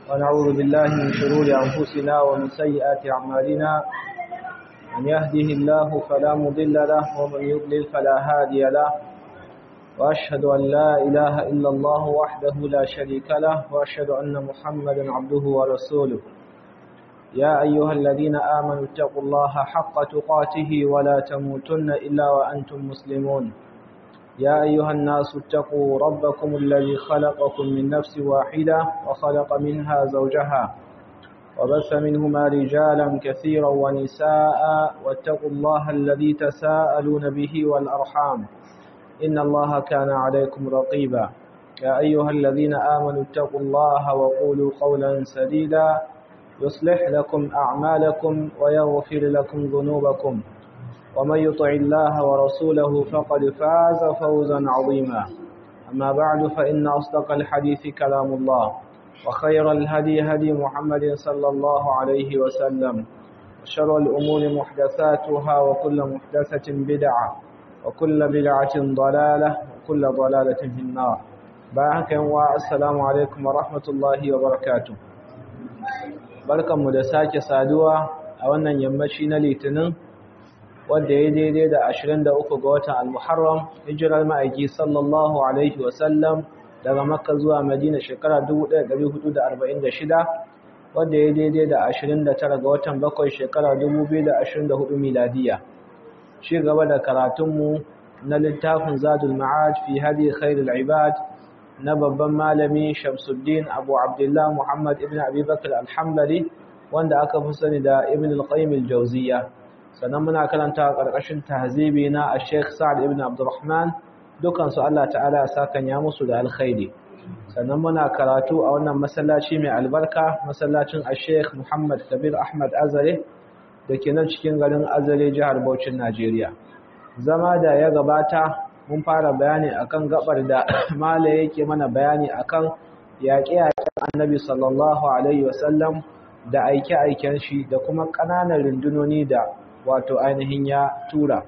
ونعوذ بالله من شرور أنفسنا ومن سيئات أعمالنا من يهده الله فلا مضل له ومن يضلل فلا هادي له وأشهد أن لا إله إلا الله وحده لا شريك له وأشهد أن محمدا عبده ورسوله يا أيها الذين آمنوا اتقوا الله حق تقاته ولا تموتن إلا وأنتم مسلمون يا أيها الناس اتقوا ربكم الذي خلقكم من نفس واحدة وخلق منها زوجها وبث منهما رجالا كثيرا ونساء واتقوا الله الذي تساءلون به والأرحام إن الله كان عليكم رقيبا يا أيها الذين آمنوا اتقوا الله وقولوا قولا سديدا يصلح لكم أعمالكم ويغفر لكم ذنوبكم ومن يطع الله ورسوله فقد فاز فوزا عظيما أما بعد فإن أصدق الحديث كلام الله وخير الهدي هدي محمد صلى الله عليه وسلم وشر الأمور محدثاتها وكل محدثة بدعة وكل بدعة ضلالة وكل ضلالة في النار باعك والسلام عليكم ورحمة الله وبركاته barkanmu da sake saduwa a wannan yammaci na litinin wadda ya daidai da 23 ga watan al-muharram hijirar ma'aiki sallallahu alaihi wasallam daga makka zuwa madina shekara 1446 wadda ya daidai da 29 ga watan bakwai shekara 2024 miladiya shi gaba da karatunmu na littafin zadul ma'ad fi hadi khairul ibad na babban malami Shamsuddin Abu Abdullah Muhammad ibn Abi Bakr al-Hanbali wanda aka fi sani da Ibn al-Qayyim al-Jawziyya sannan muna karanta karkashin tahzibi na Sheikh Sa'd ibn Abdurrahman dukan su Allah ta'ala ya saka ya musu da alkhairi sannan muna karatu a wannan masallaci mai albarka masallacin Sheikh Muhammad Kabir Ahmad Azare dake nan cikin garin Azare jihar Bauchi Najeriya zama da ya gabata mun fara bayani akan gabar da mala yake mana bayani akan yaƙe-yaƙen annabi sallallahu alaihi wasallam da aike-aiken shi da kuma ƙananan rundunoni da wato ainihin ya tura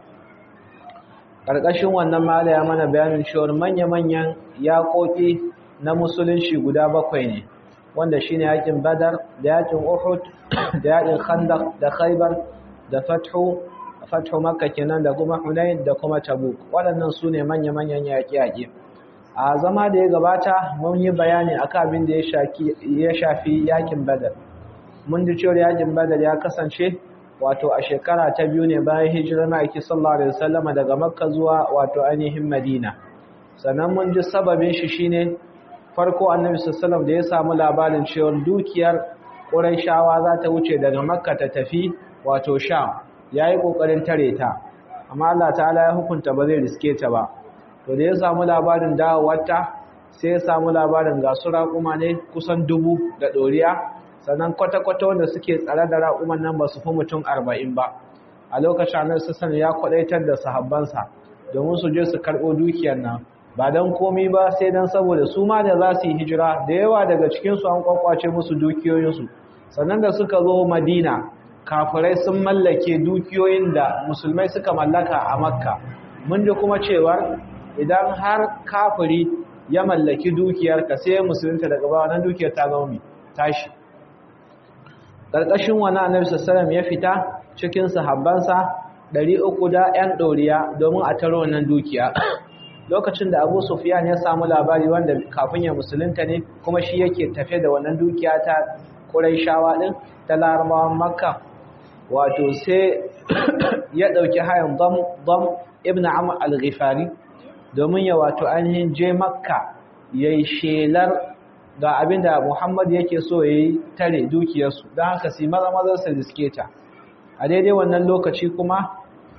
ƙarƙashin wannan mala ya mana bayanin cewar manya-manyan yaƙoƙi na musulunci guda bakwai ne wanda shine yaƙin badar da yaƙin uhud da yaƙin khandaq da khaybar da fathu fathu makka kenan da kuma hunain da kuma tabuk waɗannan su ne manya-manyan yaƙi-yaƙi a zama da ya gabata mun yi bayani akan abin da ya shafi yaƙin badar mun ji cewar yaƙin badar ya kasance wato a shekara ta biyu ne bayan hijirar ma'aiki sallallahu alaihi wasallam daga makka zuwa wato ainihin madina sannan mun ji sababin shi shine farko annabi sallallahu da ya samu labarin cewar dukiyar quraishawa za ta wuce daga makka ta tafi wato sham ya yi ƙoƙarin tare ta amma Allah ta'ala ya hukunta ba zai riske ta ba to da ya samu labarin dawowarta sai ya samu labarin ga su raƙuma ne kusan dubu da ɗoriya sannan kwata-kwata wanda suke tsare da raƙuman nan ba su fi mutum arba'in ba a lokacin annar sassan ya kwaɗaitar da sahabbansa domin su je su karɓo dukiyar nan ba don komi ba sai don saboda su ma da za su yi hijira da yawa daga cikinsu an kwakwace musu dukiyoyinsu sannan da suka zo madina kafirai sun mallake dukiyoyin da musulmai suka mallaka a makka mun ji kuma cewa idan har kafiri ya mallaki dukiyar ka sai musulunta daga ba wannan dukiyar ta zama tashi ƙarƙashin wani annabi sallallahu ya fita cikin sahabbansa 300 da 'yan ɗoriya domin a taro wannan dukiya lokacin da Abu Sufyan ya samu labari wanda kafin ya musulunta ne kuma shi yake tafe da wannan dukiya ta Qurayshawa din ta Larabawan Makka wato sai ya ɗauki hayan dam ibn amr al-ghifari domin ya wato ainihin je makka ya yi shelar ga abinda muhammad yake so ya yi tare dukiyarsu don haka si maza maza su riske ta a daidai wannan lokaci kuma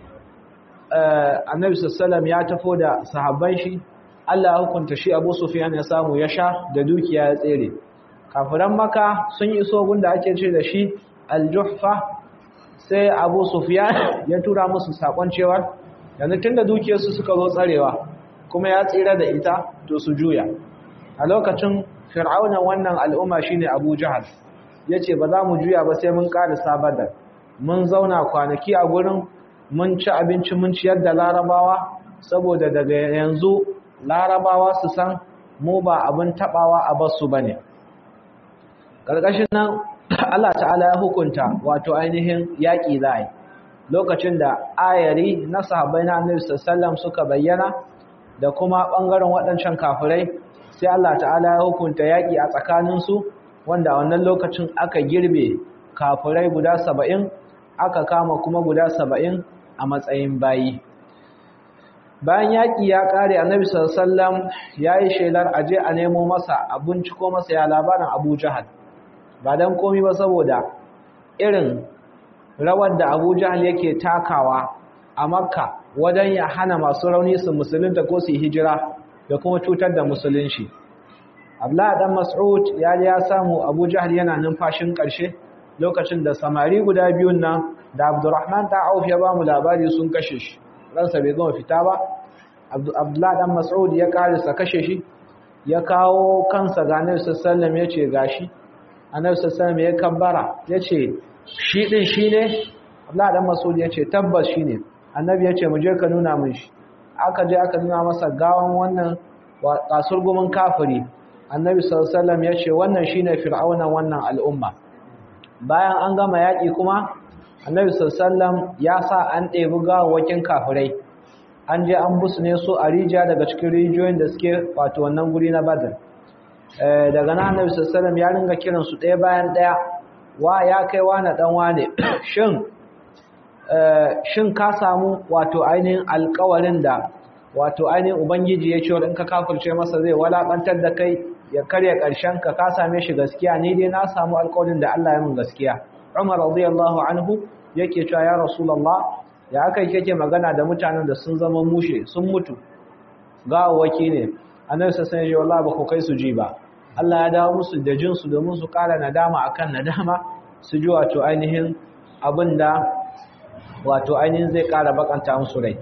annabi sassalam ya tafo da sahabban shi allah hukunta shi abu sufiyan ya samu ya sha da dukiya ya tsere kafiran maka sun iso gunda ake ce da shi aljuhfa sai abu sufiyan ya tura musu sakon cewar yanzu tun da dukiyarsu suka zo tsarewa kuma ya tsira da ita to su juya a lokacin fir'aunan wannan al'umma shine abu jahal ya ce ba za mu juya ba sai mun ƙara sabadar mun zauna kwanaki a gurin mun ci abinci mun ciyar da larabawa saboda daga yanzu larabawa su san mu ba abin tabawa a basu bane ƙarƙashin nan Allah ta'ala ya hukunta wato ainihin yaƙi za yi lokacin da ayari na sahabbai na annabi sallallahu suka bayyana da kuma ɓangaren waɗancan kafirai sai Allah ta'ala ya hukunta yaƙi a tsakaninsu wanda a wannan lokacin aka girbe kafirai guda saba'in aka kama kuma guda saba'in a matsayin bayi bayan yaƙi ya ƙare annabi sallallahu ya yi shelar aje a nemo masa a binciko masa ya labarin abu jahal ba don komi ba saboda irin rawar da abu jahal yake takawa a makka wajen ya hana masu rauni su musulunta ko su hijira da kuma cutar da musulunci abdullahi dan mas'ud ya ya samu abu jahal yana numfashin ƙarshe lokacin da samari guda biyun nan da abdurrahman ta auf ya ba mu labari sun kashe shi ransa bai gama fita ba abdullahi dan mas'ud ya karisa kashe shi ya kawo kansa ga annabi sallallahu alaihi ya ce gashi annabi sallallahu alaihi ya kabbara ya ce shi din shine abdullahi dan mas'ud ya ce tabbas shine annabi ya ce mu je ka nuna min shi aka je aka nuna masa gawan wannan kasurgumin kafiri annabi sallallahu alaihi ya ce wannan shine fir'auna wannan al'umma bayan an gama yaki kuma annabi sallallahu ya sa an ɗebi gawawakin kafirai an je an busu ne su a rijiya daga cikin rijiyoyin da suke wato wannan guri na badar daga nan annabi sallallahu ya ringa kiran su ɗaya bayan ɗaya wa ya kai wa na dan wane shin shin ka samu wato ainihin alƙawarin da wato ainihin ubangiji ya ce in ka kafirce masa zai walakantar da kai ya karya ƙarshen ka ka same shi gaskiya ni dai na samu alƙawarin da Allah ya min gaskiya Umar radiyallahu anhu yake cewa ya Rasulullah ya aka yake magana da mutanen da sun zama mushe sun mutu gawawaki ne annabi sai ya ce wallahi ba ku kai su ji ba Allah ya dawo musu da jin su domin su ƙara nadama akan nadama su ji wato ainihin abinda wato ainihin zai ƙara bakanta musu rai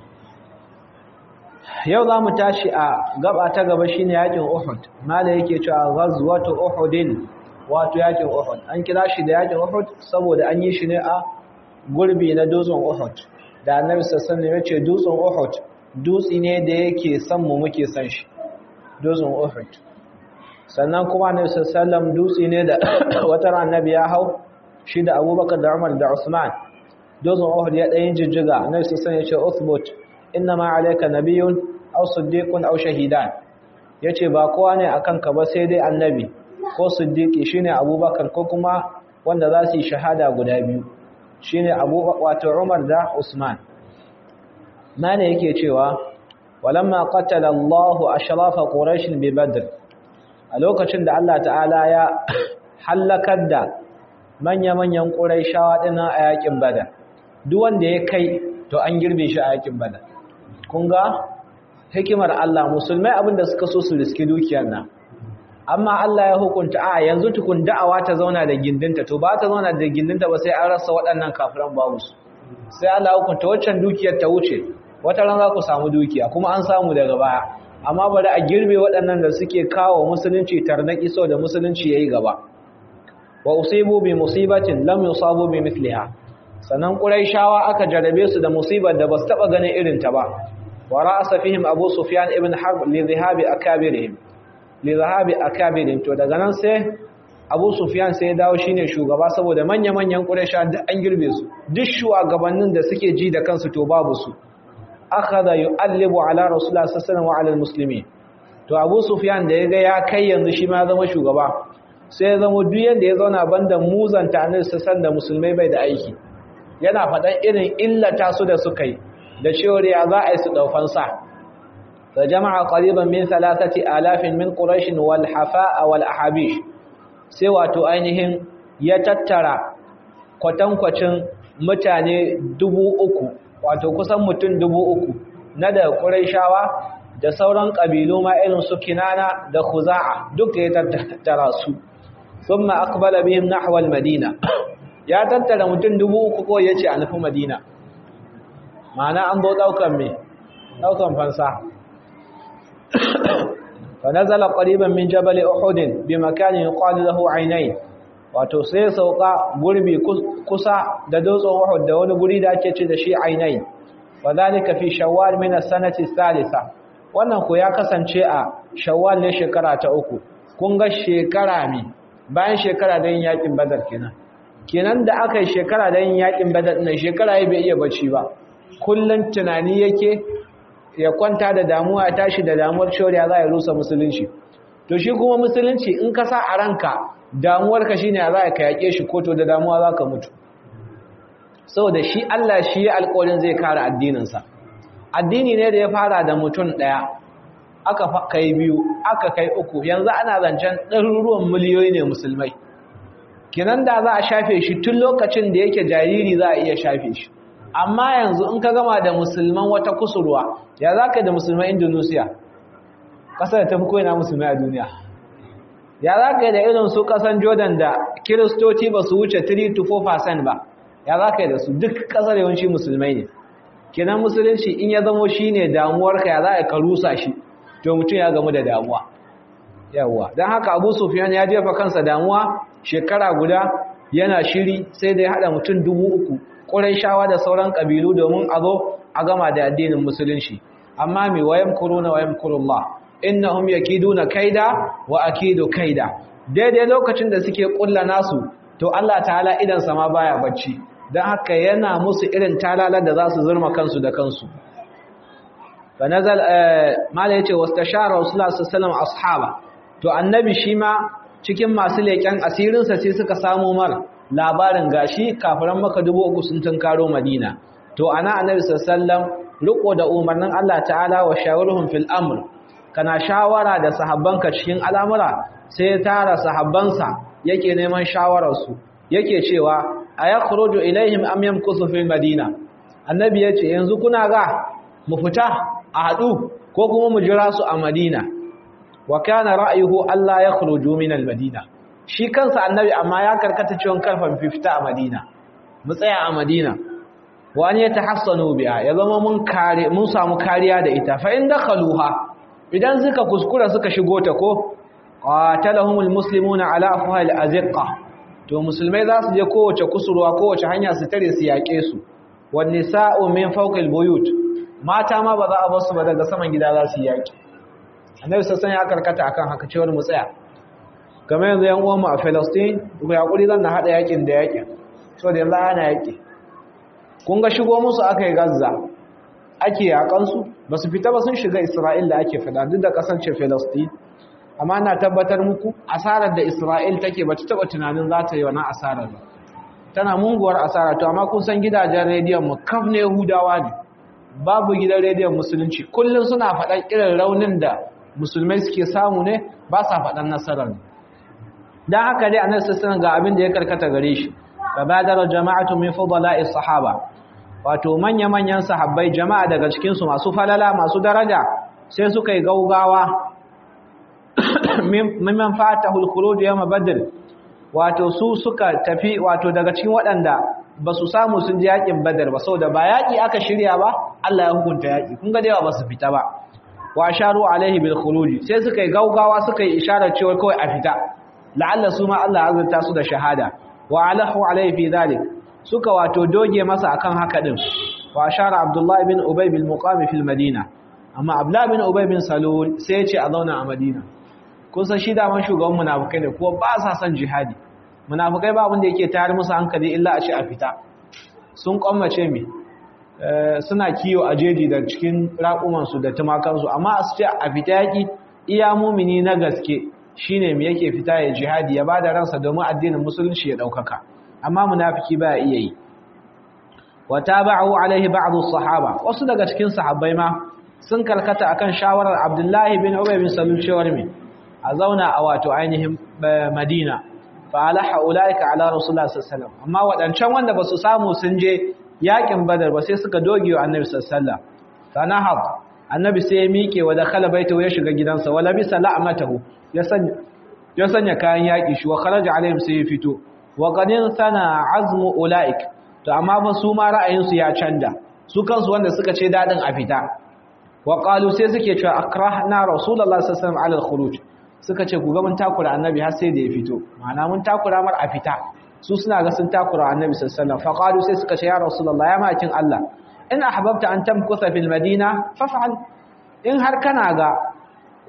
yau za mu tashi a gaba ta gaba shine yakin Uhud mala yake cewa ghazwatu Uhudin wato yakin Uhud an kira shi da yakin Uhud saboda an yi shi ne a gurbi na dutsen Uhud da Annabi sallallahu alaihi wasallam ya ce dutsen Uhud dutsi ne da yake san mu muke san shi dutsen Uhud sannan kuma Annabi sallallahu alaihi wasallam dutsi ne da wata annabi ya hau shi da Abubakar da Umar da Usman dutsen Uhud ya ɗayin jijjiga Annabi sallallahu alaihi wasallam ya ce uthbut innama alayka nabiyyun aw siddiqun aw shahidan yace ba kowa ne akan ka ba sai dai annabi ko siddiqi shine abubakar ko kuma wanda za su yi shahada guda biyu shine abubakar wato umar da usman mana yake cewa walamma qatala Allahu ashrafa quraish bi badr a lokacin da Allah ta'ala ya halakar da manya-manyan quraishawa dinnan a yakin badar duk wanda ya kai to an girbe shi a yakin badar kun ga hikimar Allah musulmai abinda suka so su riski dukiyar nan amma Allah ya hukunta a yanzu tukun da'awa ta zauna da gindinta to ba ta zauna da gindinta ba sai an rasa waɗannan kafiran babu su sai Allah ya hukunta waccan dukiyar ta wuce wata ran za ku samu dukiya kuma an samu daga baya amma bari a girbe waɗannan da suke kawo musulunci tarnaki sau da musulunci yayi gaba wa usibu bi musibatin lam yusabu bi mithliha sannan quraishawa aka jarabe su da musibar da basu taba ganin irin ta ba wa ra'asa fihim abu sufyan ibn harb li dhahabi akabirihim li dhahabi akabirihim to daga nan sai abu sufyan sai ya dawo shine shugaba saboda manya manyan quraisha duk an girbe su duk shugabannin da suke ji da kansu to babu su akhadha yu'allibu ala rasulullah sallallahu alaihi wasallam wa ala almuslimin to abu sufyan da yaga ya kai yanzu shi ma zama shugaba sai ya zama duk yanda ya zauna banda muzanta annabi sallallahu da musulmai bai da aiki yana faɗan irin illata su da suka yi da cewar ya za a yi su ɗaufan sa da jama'a ƙariban min salatati alafin min ƙurashin wal hafa'a wal ahabish sai wato ainihin ya tattara kwatankwacin mutane dubu uku wato kusan mutum dubu uku na da ƙurashawa da sauran ƙabilu ma irin su kinana da khuza'a duk ya tattara su sun ma akbala bihim nahwal madina ya tattara mutum dubu uku ko ya ce a nufi madina ma'ana an zo ɗaukan mai ɗaukan fansa fa nazala qariban min jabal uhud bi makanin yuqalu lahu aynayn wato sai sauka gurbi kusa da dutsen uhud da wani guri da ake ce da shi aynayn wa zalika fi shawwal min as-sanati thalitha wannan ko ya kasance a shawwal ne shekara ta uku kun ga shekara mi bayan shekara da yin yakin badar kenan kenan da aka yi shekara da yin yakin badar ɗin shekara ya bai iya bacci ba kullum tunani yake ya kwanta da damuwa ya tashi da damuwar shoriya za a rusa musulunci to shi kuma musulunci in ka sa a ranka damuwarka shine za ka yaƙe shi ko to da damuwa za ka mutu saboda shi Allah shi ya alƙawarin zai kare addininsa addini ne da ya fara da mutum ɗaya aka kai biyu aka kai uku yanzu ana zancen ɗaruruwan miliyoyi ne musulmai kinan da za a shafe shi tun lokacin da yake jariri za a iya shafe shi amma yanzu in ka gama da musulman wata kusurwa ya za ka da musulman indonesia ƙasar da ta fi koyina musulmai a duniya ya za ka yi da irin su ƙasan jordan da kiristoci ba su wuce 3-4% ba ya za ka yi da su duk ƙasar yawanci musulmai ne kinan musulunci in ya zamo shi ne damuwarka ya za ka rusa shi to mutum ya gamu da damuwa yawwa don haka abu sufiyan ya jefa kansa damuwa shekara guda yana shiri sai da ya haɗa mutum dubu uku ƙurai shawa da sauran ƙabilu domin a zo a gama da addinin musulunci amma mai wayan kuruna wayan kurullah innahum yakiduna kaida wa akidu kaida daidai lokacin da suke ƙulla nasu to Allah ta'ala idan sama baya bacci don haka yana musu irin talalar da za su zurma kansu da kansu fa nazal mala yace wastashara rasulullah sallallahu alaihi ashaba to annabi shi ma cikin masu leƙen asirinsa sai suka samu mar labarin gashi kafiran maka dubu uku sun tunkaro madina to ana annabi sallallahu riko da umarnin Allah ta'ala wa shawaruhum fil amr kana shawara da sahabbanka cikin al'amura sai ya tara sahabbansa yake neman shawararsu yake cewa ayakhruju ilaihim am yamkusu fil madina annabi yace yanzu kuna ga mu fita a hadu ko kuma mu jira su a madina wa kana ra'ayuhu alla yakhruju min al-madina shi kansa annabi amma ya karkata cewa karfan fifta a madina mu tsaya a madina wa an yatahassanu biha ya zama mun kare mun samu kariya da ita fa in dakhaluha idan suka kuskura suka shigo ta ko qatalahumul muslimuna ala afhal azqa to musulmai za su je kowace kusurwa kowace hanya su tare su yake su wan nisa'u min fawqil buyut mata ma ba za a bar su ba daga saman gida za su yaki annabi sassan ya karkata akan haka cewar mu tsaya kamar yanzu yan uwanmu a Palestine ku yakuri zan na hada yakin da yakin so da yanzu ana yaki kun ga shigo musu aka yi Gaza ake yakan su ba su fita ba sun shiga Isra'il da ake fada duk da kasance Palestine amma na tabbatar muku asarar da Isra'il take ba ta taba tunanin za ta yi wannan asarar ba tana munguwar asara to amma kun san gidajen rediyon mu kaf ne Yahudawa ne babu gidan rediyon musulunci kullum suna faɗan irin raunin da musulmai suke samu ne ba sa faɗan nasarar ne don haka dai annabi sassan ga abin da ya karkata gare shi fa badara jama'atu min fudala'i sahaba wato manya-manyan sahabbai jama'a daga cikin su masu falala masu daraja sai suka yi gaugawa mimman fatahu al-khuruj yawm badr wato su suka tafi wato daga cikin waɗanda ba su samu sun ji yakin badar ba saboda ba yaki aka shirya ba Allah ya hukunta yaki kun ga dai ba su fita ba wa sharu alaihi bil khuruj sai suka yi gaugawa suka yi isharar cewa kawai a fita la'alla su ma Allah azurta su da shahada wa alahu alaihi fi dhalik suka wato doge masa akan haka din wa ashara abdullahi bin ubay bil muqam fil madina amma abdullah bin ubay bin salul sai ya ce a zauna a madina kun san shi daman shugaban munafikai ne ko ba sa son jihadi munafikai ba abin da yake tayar musu hankali illa a ce a fita sun kwammace mi suna kiyo a jeji da cikin raƙumansu da tumakansu amma a su ce a fita yaƙi iya mumini na gaske shine me yake fita ya jihadi ya bada ransa domin addinin musulunci ya ɗaukaka amma munafiki ba iya yi wa tabi'u alaihi ba'd as-sahaba wasu daga cikin sahabbai ma sun karkata akan shawarar Abdullahi bin Ubay bin Salul cewar me a zauna a wato ainihin Madina fa alaha ulaika ala rasulullah sallallahu alaihi wasallam amma wadancan wanda basu samu sun je yakin badar ba sai suka doge wa annabi sallallahu alaihi wasallam fanahab annabi sai ya miƙe wa dakhala baitahu ya shiga gidansa wala bisa la'matahu ya sanya ya sanya kayan yaki shi wa kharaja alaihim sai ya fito wa qadin sana azmu ulaik to amma fa su ma ra'ayin su ya canja su kansu wanda suka ce dadin a fita wa qalu sai suke cewa akrahna rasulullahi sallallahu alaihi wasallam ala al-khuruj suka ce ku ga mun takura annabi har sai da ya fito ma'ana mun takura mar a fita su suna ga sun takura annabi sallallahu alaihi wasallam fa qalu sai suka ce ya rasulullah ya makin Allah in ahbabta an tamkusa fil madina faf'al in har kana ga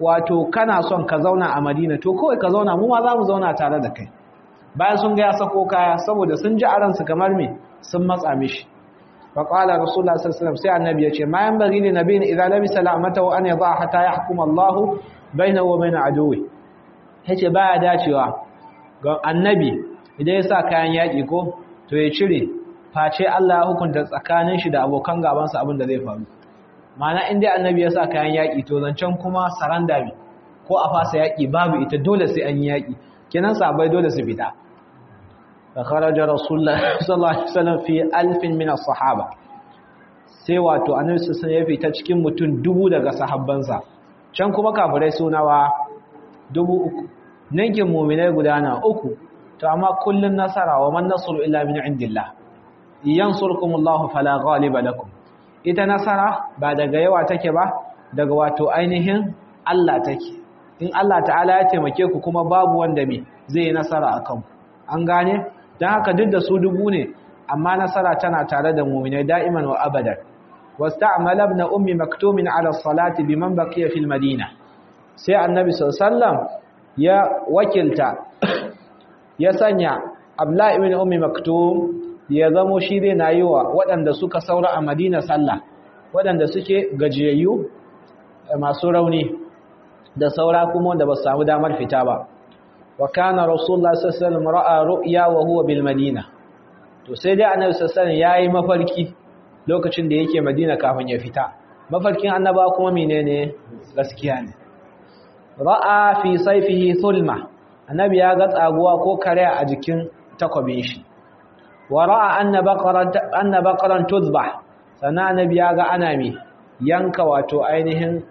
wato kana son ka zauna a Madina to kawai ka zauna mu ma za mu zauna tare da kai bayan sun ga ya sako kaya saboda sun ji a ransu kamar me sun matsa mishi fa qala rasulullah sallallahu alaihi wasallam sai annabi yace ma yan bari ne nabiyin idza labisa la'matahu an yadha hatta yahkum Allah bainahu wa bain aduwi yace baya dacewa ga annabi idan ya sa kayan yaki ko to ya cire face Allah ya hukunta tsakanin shi da abokan gabansa abin da zai faru mana inda annabi ya sa kayan yaƙi to zancen kuma saranda bi ko a fasa yaƙi babu ita dole sai an yi yaƙi kenan sabai dole su fita fa kharaja rasulullah sallallahu alaihi wasallam fi alfin min as-sahaba sai wato annabi sallallahu ya fita cikin mutum dubu daga sahabbansa can kuma kafirai sunawa dubu uku ninkin mu'minai gudana uku to amma kullun nasara wa man nasru illa min indillah yansurkumullahu fala ghaliba lakum ita nasara ba daga yawa take ba daga wato ainihin Allah take in Allah ta'ala ya taimake ku kuma babu wanda me zai yi nasara akan ku an gane dan haka duk da su dubu ne amma nasara tana tare da mu'minai da'iman wa abadan wasta'mala ibn ummi maktumin ala salati biman baqiya fil madina sai annabi sallallahu alaihi wasallam ya wakilta ya sanya abla ibn ummi maktum ya zamo shi zai na yi wa waɗanda suka saura a madina sallah waɗanda suke gajiyayyu masu rauni da saura kuma wanda ba su samu damar fita ba wa kana rasulullah sallallahu alaihi wasallam ra'a ru'ya wa huwa bil madina to sai dai annabi sallallahu alaihi wasallam yayi mafarki lokacin da yake madina kafin ya fita mafarkin annaba kuma menene gaskiya ne ra'a fi sayfihi thulma annabi ya ga tsaguwa ko kare a jikin takwabin shi wara'a anna baqaran anna baqaran tuzbah sana annabi ya ga ana mi yanka wato ainihin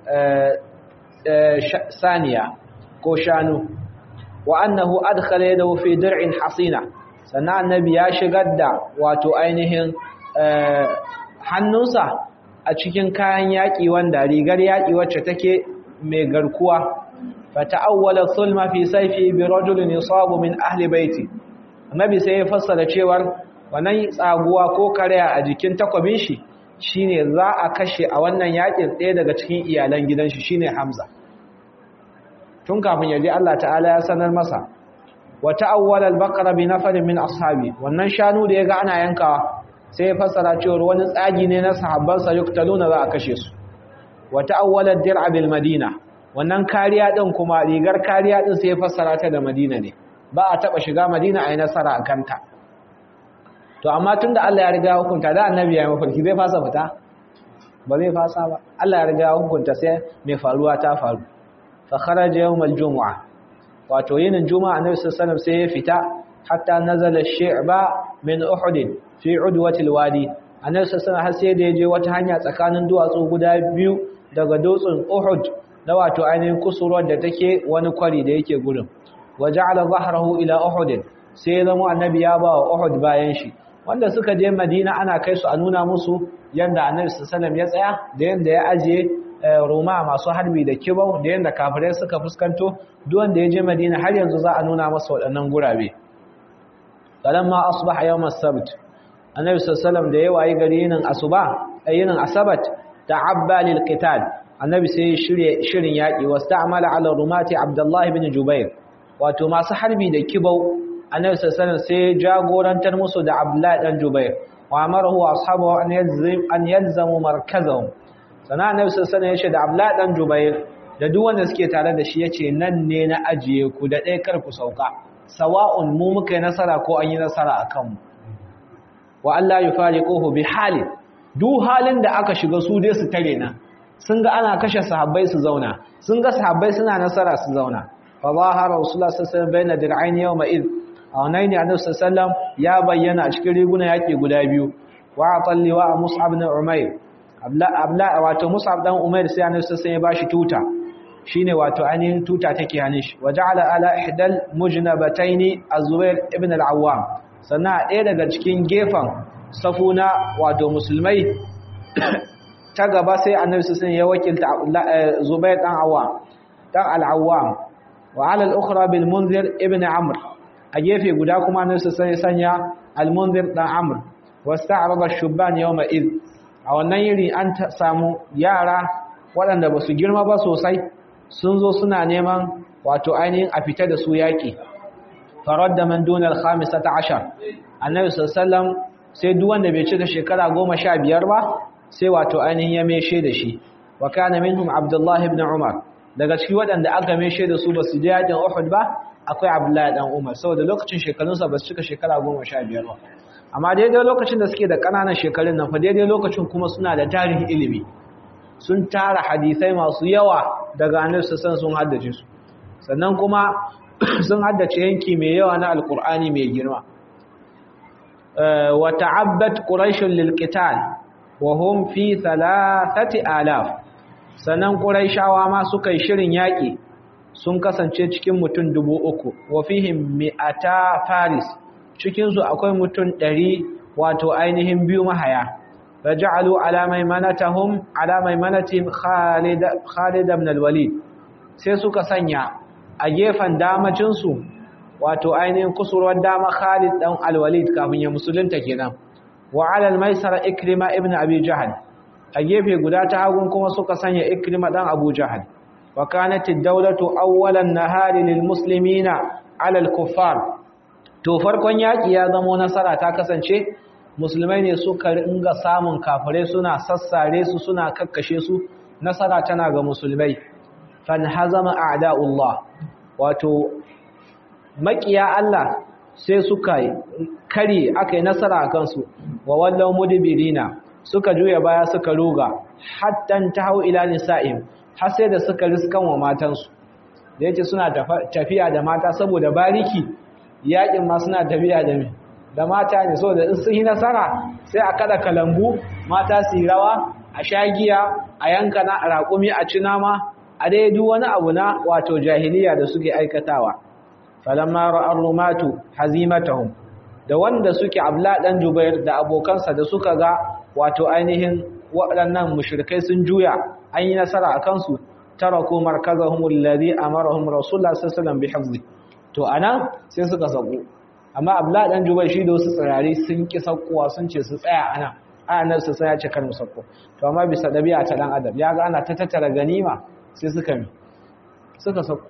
saniya ko shanu wa annahu adkhala yadahu fi dir'in hasina sana annabi ya shigar da wato ainihin hannunsa a cikin kayan yaki wanda rigar yaki wacce take mai garkuwa fata'awwala thulma fi sayfi bi rajulin yusabu min ahli baiti annabi sai ya fassara cewar wannan tsaguwa ko karya a jikin takwabin shi shine za a kashe a wannan yakin ɗaya daga cikin iyalan gidan shi shine Hamza tun kafin yaje Allah ta'ala ya sanar masa wa ta'awwala al-baqara bi nafarin min ashabi wannan shanu da yaga ana yankawa sai ya fassara cewa wani tsagi ne na sahabban sa yuktaluna za a kashe su wa ta'awwala ad-dir'a bil madina wannan kariya din kuma rigar kariya din sai ya fassara ta da Madina ne ba a taba shiga Madina a yi nasara a kanta to amma tunda Allah ya riga hukunta da annabi ya mafarki zai fasa fita ba zai fasa ba Allah ya riga hukunta sai mai faruwa ta faru fa kharaja yawmal jumu'a wato yinin juma'a annabi sallallahu alaihi sai ya fita hatta nazala shi'ba min uhud fi udwati alwadi annabi sallallahu alaihi sai da yaje wata hanya tsakanin duwatsu guda biyu daga dutsen uhud na wato ainihin kusurwar da take wani kwari da yake gurin waja'ala zahrahu ila uhud sai ya zama annabi ya ba wa uhud bayan shi wanda suka je madina ana kai su a nuna musu yanda annabi sallallahu ya tsaya da yanda ya ajiye roma masu harbi da kibau da yanda kafirai suka fuskanto duk wanda ya je madina har yanzu za a nuna masa waɗannan gurabe falamma asbaha yawm as-sabt annabi sallallahu da ya wayi gari yinin asuba ayinin asabat ta'abba lil qital annabi sai shirye shirin yaki wasta'mala ala rumati abdullah ibn jubair wato masu harbi da kibau annabi sallallahu sai jagorantar musu da Abdullahi dan Jubair wa amarahu ashabahu an yalzim an yalzamu markazahum sana annabi sallallahu yace da Abdullahi dan Jubair da duk wanda suke tare da shi yace nan ne na ajiye ku da dai kar ku sauka sawa'un mu muka yi nasara ko an yi nasara akan mu wa Allah yufariquhu bi hali duk halin da aka shiga su dai su tare na sun ga ana kashe sahabbai su zauna sun ga sahabbai suna nasara su zauna fa zahara rasulullah sallallahu alaihi wasallam bayna dir'ain yawma id a wannan ne annabi sallallahu ya bayyana a cikin riguna yaki guda biyu wa atalli wa mus'ab ibn umayr abla wato mus'ab dan umayr sai annabi sallallahu ya bashi tuta shine wato ainihin tuta take hannun shi waja'ala ala ihdal mujnabataini az-zubair ibn al-awwam sannan ɗaya daga cikin gefen safuna wato musulmai ta gaba sai annabi sallallahu ya wakilta zubair dan awwam dan al-awwam wa ala al-ukhra bil munzir ibn amr a gefe guda kuma nan su sai sanya al-munzir dan amr wasta'rada ash-shubban yawma id a wannan yiri an samu yara waɗanda ba su girma ba sosai sun zo suna neman wato ainihin a fita da su yaƙi farar da man dunar khamisa ta ashar annabi sallam sai duk wanda bai cika shekara goma sha biyar ba sai wato ainihin ya meshe da shi wa kana minhum abdullahi ibn umar daga cikin waɗanda aka meshe da su ba su je yaƙin uhud ba akwai abdullahi dan umar saboda lokacin shekarunsa ba su cika shekara goma sha biyar ba amma daidai lokacin da suke da ƙananan shekarun nan fa daidai lokacin kuma suna da tarihin ilimi sun tara hadisai masu yawa daga annabi sassan sun haddace su sannan kuma sun haddace yanki mai yawa na alkur'ani mai girma wa ta'abbat quraish lil qital wa hum fi thalathati alaf sannan quraishawa ma suka yi shirin yaki sun kasance cikin mutum dubu uku wa fihim mi'ata faris cikin su akwai mutum ɗari wato ainihin biyu mahaya فجعلوا على ميمنتهم على ميمنتهم خالد خالد بن الوليد sai suka sanya a gefen damacin su wato ainihin kusurwar dama Khalid dan al-Walid kafin ya musulunta kenan wa ala al-maisara Ikrima ibn Abi Jahl a gefe guda ta hagun kuma suka sanya Ikrima dan Abu Jahl wa kanat ad-dawlatu awwalan nahari lil muslimina ala al-kuffar to farkon yaki ya zamo nasara ta kasance musulmai ne suka ringa samun kafirai suna sassare su suna kakkashe su nasara tana ga musulmai fan hazama a'da'ullah wato makiya Allah sai suka kare aka yi nasara a kansu wa wallau mudbirina suka juya baya suka ruga hattan tahau ila nisa'im har sai da suka riskan wa matansu da yake suna tafiya da mata saboda bariki yakin ma suna tafiya da mai da mata ne so da in sun yi nasara sai a kada kalambu mata su yi rawa a shagiya a yanka na raƙumi a ci nama a dai duk wani abu na wato jahiliya da suke aikatawa falamma ra'ar rumatu hazimatahum da wanda suke abla dan jubair da abokansa da suka ga wato ainihin waɗannan mushrikai sun juya an yi nasara a kansu taraku markazahum alladhi amarahum rasulullah sallallahu alaihi wasallam bihifzi to anan sai suka sako amma abla dan jubai shi da wasu tsirari sun ki sakkuwa sun ce su tsaya ana ayanar su sai ya ce kar mu sakko to amma bisa dabi'a ta dan adam ya ga ana ta tattara ganima sai suka mi suka sakko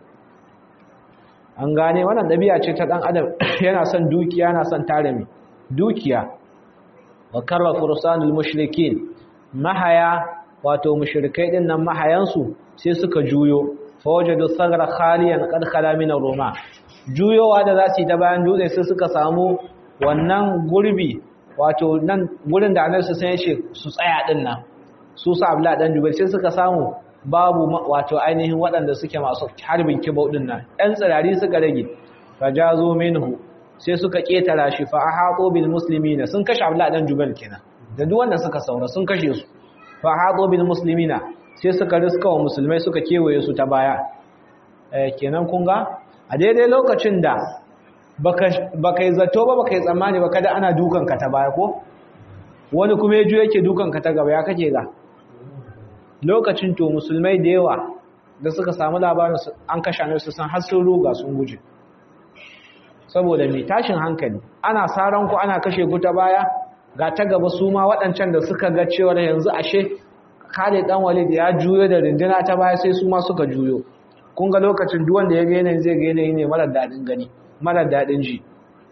an gane wannan dabi'a ce ta dan adam yana son dukiya yana son tare mi dukiya wa karra fursanul mushrikin mahaya wato mushrikai din nan mahayansu sai suka juyo fa wajadu sagra khaliyan qad khala min roma juyowa da za su yi ta bayan dutse sai suka samu wannan gurbi wato nan gurin da annabi sai ya su tsaya din nan su sa abla dan jubair sai suka samu babu wato ainihin waɗanda suke masu harbin kibau din nan ɗan tsirari suka rage fajazu minhu sai suka ketara shi fa ahatu bil muslimina sun kashe abla dan jubair kenan da duk wanda suka saura sun kashe su fa ahatu bil muslimina sai suka riska wa musulmai suka kewaye su ta baya eh kenan kun ga a daidai lokacin da baka yi zato ba baka yi tsammani ba kada ana dukanka ta baya ko wani kuma ya juya yake dukanka ta gaba ya kake ga lokacin to musulmai da yawa da suka samu labarin an kashe ne su san har sun ruga sun guje saboda mai tashin hankali ana saran ku ana kashe ku ta baya ga ta gaba su ma waɗancan da suka ga cewar yanzu ashe Khalid dan Walid ya juyo da rinduna ta baya sai su ma suka juyo kun ga lokacin duk wanda ya ga yanayin zai ga yanayi ne marar dadin gani marar dadin ji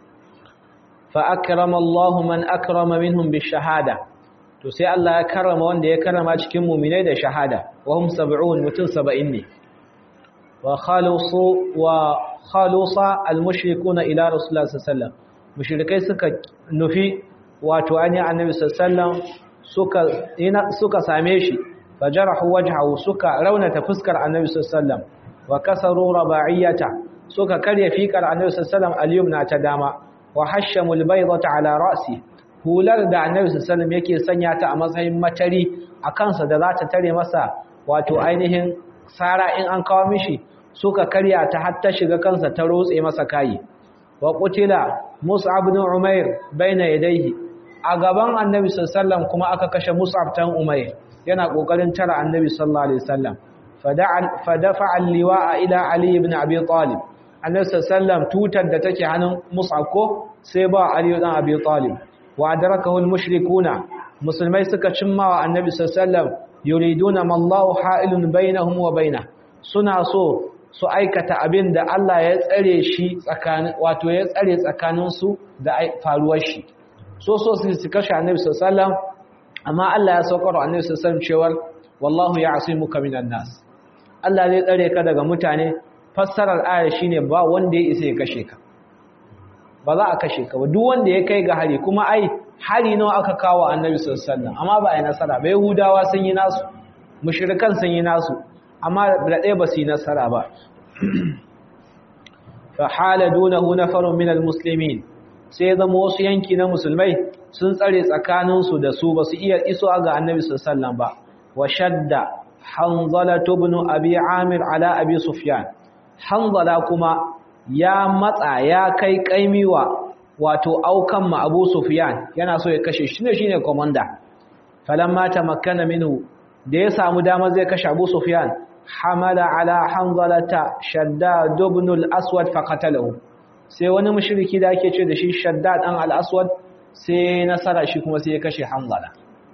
fa akrama Allah man akrama minhum bi shahada to sai Allah ya karrama wanda ya karrama cikin mu'minai da shahada wa hum 70 mutun 70 ne wa khalusu wa khalusa al mushrikuna ila rasulullah sallallahu alaihi wasallam mushrikai suka nufi wato ani annabi sallallahu alaihi wasallam suka suka same shi fajarahu wajhahu suka raunata fuskar annabi sallallahu alaihi wasallam wa kasaru raba'iyata suka karya fikar annabi sallallahu alaihi wasallam al ta dama wa hashamu al-baydata ala ra'si hular da annabi sallallahu alaihi wasallam yake sanya ta a matsayin matari a kansa da za ta tare masa wato ainihin sara in an kawo mishi suka karya ta har ta shiga kansa ta rotse masa kai wa qutila mus'ab ibn umair baina yadayhi a gaban annabi sallallahu alaihi wasallam kuma aka kashe mus'ab tan umair yana kokarin tara annabi sallallahu alaihi wasallam fadafa al-liwa'a ila ali ibn abi talib annabi sallallahu tutar da take hannun mus'ab ko sai ba ali ibn abi talib wa adrakahu al-mushrikuna musulmai suka cimma wa annabi sallallahu yuriduna mallahu ha'ilun bainahum wa bainah suna so su aikata abin da Allah ya tsare shi tsakanin wato ya tsare tsakanin su da faruwar shi so so su kashe annabi sallallahu amma Allah ya saukar wa annabi sallallahu cewar wallahu ya'simuka minan nas Allah zai tsare ka daga mutane fassarar ayar shine ba wanda ya isa ya kashe ka ba za a kashe ka ba duk wanda ya kai ga hari kuma ai hari nawa aka kawo annabi sallallahu alaihi wasallam amma ba ai nasara ba yahudawa sun yi nasu mushrikan sun yi nasu amma da ɗaya ba su yi nasara ba fa hala dunahu nafarun min almuslimin sai zama wasu yanki na musulmai sun tsare tsakanin su da su ba su iya iso ga annabi sallallahu alaihi wasallam ba wa shadda hanzala ibn abi amir ala abi sufyan hanzala kuma ya matsa ya kai kaimiwa wato aukan ma Abu Sufyan yana so ya kashe shi ne shine komanda falamma tamakkana minhu da ya samu dama zai kashe Abu Sufyan hamala ala hanzalata shaddad ibn al-aswad faqatalahu sai wani mushriki da ake ce da shi shaddad dan al-aswad sai nasara shi kuma sai ya kashe hanzala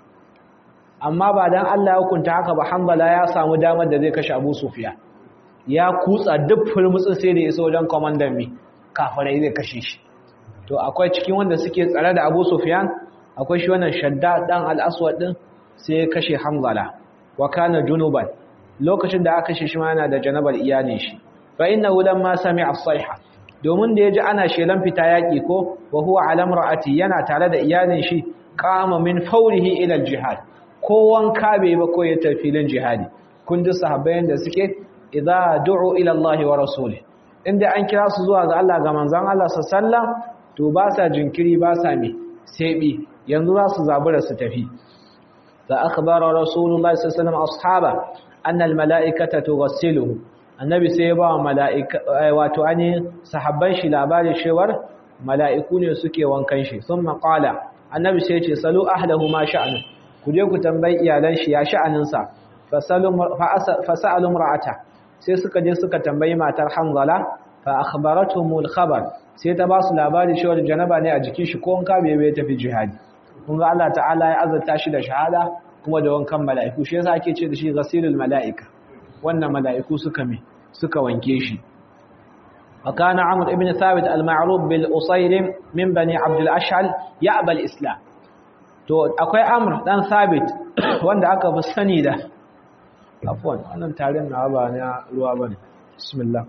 amma ba dan Allah ya hukunta haka ba hanzala ya samu damar da zai kashe Abu Sufyan ya kutsa duk fulmutsin sai da ya so wajen komandan mi kafirai zai kashe shi to akwai cikin wanda suke tsare da Abu Sufyan akwai shi wannan Shaddad dan al-Aswad din sai ya kashe Hamzala wa kana junuban lokacin da aka kashe shi ma yana da janabar iyalin shi fa innahu lamma sami'a as-sayha domin da yaji ana shelan fita yaki ko wa huwa ala imra'ati yana tare da iyalin shi qama min fawrihi ila al-jihad ko wanka bai ba ko ya tafi filin jihadi kun ji sahabbai da suke idza du'u ila Allah wa rasulih inda an kira su zuwa ga Allah ga manzon Allah sallallahu to ba sa jinkiri ba sa me sebi yanzu za su zabura su tafi fa akhbara rasulullahi sallallahu alaihi wasallam ashaba anna almalaikata tughassiluhu annabi sai ya ba malaika wato ani sahabban shi labari cewar mala'iku ne suke wankan shi thumma qala annabi sai ya ce salu ahlahu ma sha'anu ku je ku tambayi iyalan shi ya sha'anin sa fasalu fasalu imra'ata sai suka je suka tambayi matar Hanzala fa akhbaratumul khabar sai ta ba su labari cewa janaba ne a jikin shi ko wanka bai bai tafi jihadi kun ga Allah ta'ala ya azurta shi da shahada kuma da wankan mala'iku shi yasa ake ce da shi ghasilul mala'ika wannan mala'iku suka me suka wanke shi وكان عمرو ابن ثابت المعروف بالأصيرم من بني عبد الأشعل يأبى الإسلام to akwai amr dan sabit wanda aka fi sani da afwan wannan tarin na ba na ruwa bane bismillah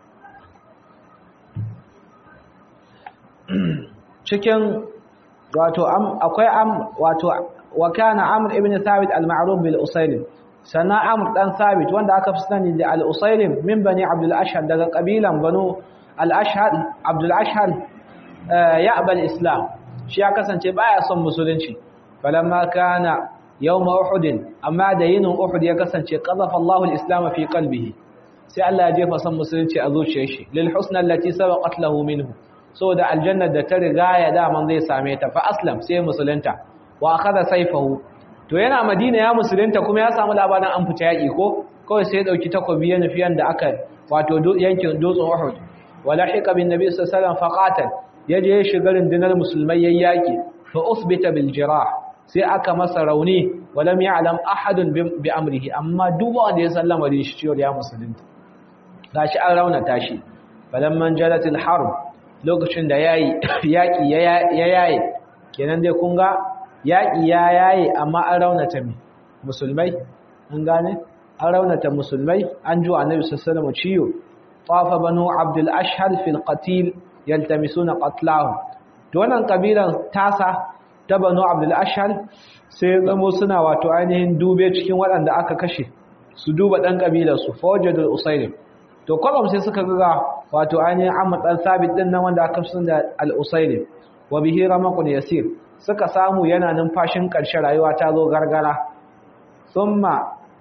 cikin wato akwai am wato wa kana amr ibn thabit al-ma'ruf bil usaylim sana amr dan thabit wanda aka fi sani da al-usaylim min bani abdul ashhad daga kabilan banu al-ashhad abdul ashhad ya'bal islam shi ya kasance baya son musulunci falamma kana yawm uhud amma da yinin uhud ya kasance qadafa Allahu al-islam fi qalbihi sai Allah ya jefa son musulunci a zuciyar shi lil husna allati sabaqat lahu minhu saboda aljanna da ta riga ya daman zai same ta fa aslam sai musulunta wa akhadha sayfahu to yana madina ya musulunta kuma ya samu labarin an fita yaki ko kawai sai ya dauki takobi ya nufi yanda aka wato yankin dutsen Uhud wala hiqa bin nabi sallallahu alaihi wasallam faqatal yaje ya shiga rundunar musulmai yayyaki fa usbita bil jirah sai aka masa rauni walam ya'lam ahadun bi amrihi amma duk wanda ya sallama da shi cewa ya musulunta gashi an raunata shi falamman jalatil harb lokacin da yayi yaki ya yayi kenan dai kun ga yaki ya yayi amma an raunata mi musulmai an gane an raunata musulmai an ju annabi sallallahu alaihi ciyo tafa banu abdul ashhal fil qatil yaltamisuna qatlahu to wannan kabilan tasa ta banu abdul ashhal sai zamo suna wato ainihin dube cikin waɗanda aka kashe su duba dan kabilar su fawjadul usaylim to kwalom sai suka ga wato ainihin Ahmad dan Sabit din nan wanda aka sun da al-Usayli wa bihi ramaqun yasir suka samu yana numfashin karshe rayuwa ta zo gargara thumma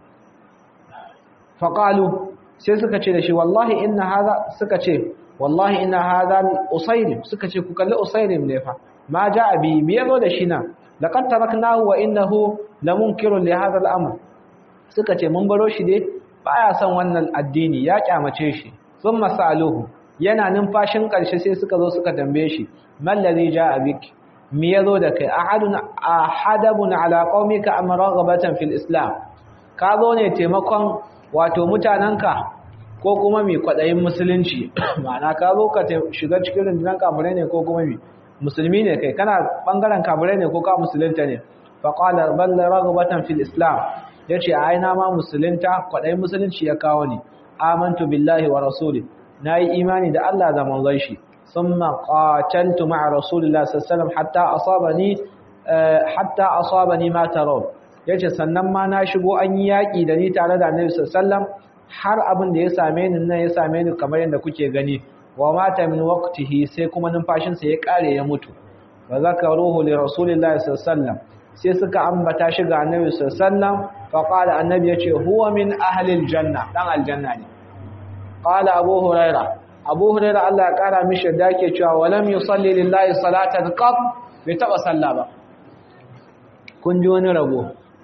faqalu sai suka ce da shi wallahi inna hadha suka ce wallahi inna hadha al-Usayli suka ce ku kalli Usayli ne fa ma jaa bi me yazo da shi na laqad taraknahu wa innahu lamunkirun li hadha al-amr suka ce mun baro shi dai baya son wannan addini ya kyamace shi sun masaluhu yana numfashin ƙarshe sai suka zo suka tambaye shi mallazi jaa bik me yazo da kai ahadun ahadabun ala qaumika am raghbatan fil islam ka zo ne taimakon wato mutanenka ko kuma mai kwaɗayin musulunci ma'ana ka zo ka shiga cikin rundunar kafirai ne ko kuma mai musulmi ne kai kana ɓangaren kafirai ne ko ka musulunta ne faƙalar ballar ragabatan fil islam ya ce a aina ma musulunta kwaɗayin musulunci ya kawo ni amantu billahi wa rasuli na yi imani da Allah da manzon shi sun maƙacantu ma'a rasulullah sallallahu hatta asabani hatta asabani ma tarau ya ce sannan ma na shigo an yi yaƙi da ni tare da annabi sallallahu har abin da ya same ni nan ya same ni kamar yadda kuke gani wa mata min waqtihi sai kuma numfashinsa ya kare ya mutu wa zakaruhu li rasulillahi sallallahu sai suka ambata shi ga annabi sallallahu fa qala annabi yace huwa min ahli aljanna dan aljanna ne qala abu huraira abu huraira Allah ya kara mishi da yake cewa walam yusalli lillahi salatan qat bai taba sallah ba kun ji wani rabo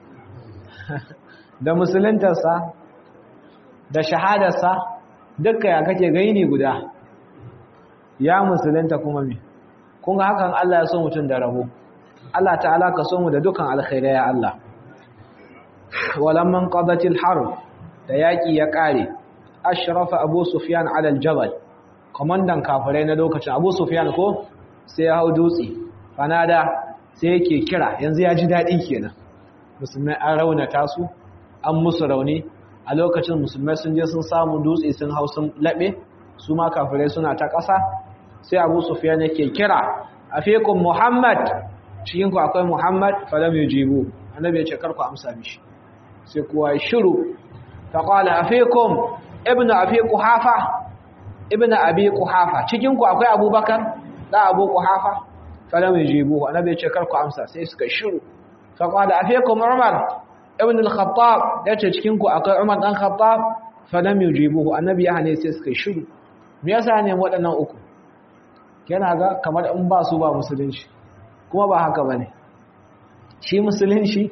da musuluntarsa da shahadarsa dukkan ya kake gaini guda ya musulunta kuma me kun ga hakan Allah ya so mutum da rabo Allah ta'ala ka so mu da dukan alkhairai ya Allah walamman qadatil harb da yaki ya kare ashrafa abu sufyan ala aljabal komandan kafirai na lokacin abu sufyan ko sai ya hau dutse fanada sai yake kira yanzu ya ji dadi kenan musulmai an raunata su an musu rauni a lokacin musulmai sun je sun samu dutse sun hau sun laɓe su ma kafirai suna ta ƙasa sai abu sufiyan yake kira a fikun muhammad cikinku akwai muhammad falam yujibu annabi ya ce karku amsa mishi sai kuwa ya shiru ta ƙwala a fikun ibn abi kuhafa ibn abi kuhafa cikinku akwai abubakar da abu kuhafa falam yujibu annabi ya ce karku amsa sai suka shiru ta ƙwala a fikun umar ibn al-khattab yace cikin ku akwai Umar dan Khattab fa lam yujibuhu annabi ya hane sai suka shiru me yasa ne waɗannan uku yana ga kamar in ba su ba musulunci kuma ba haka bane shi musulunci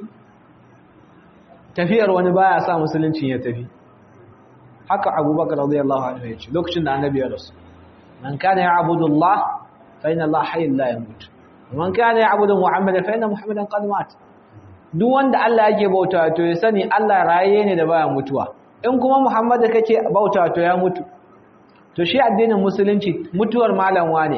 tafiyar wani baya sa musulunci ya tafi haka Abubakar radiyallahu anhu yace lokacin da annabi ya rasu man kana ya'budu Allah fa inna Allah hayyun la yamut man kana ya'budu Muhammadan fa inna Muhammadan qad mata duk wanda Allah yake bauta to ya sani Allah raye ne da baya mutuwa in kuma Muhammadu kake bauta to ya mutu to shi addinin musulunci mutuwar malam wane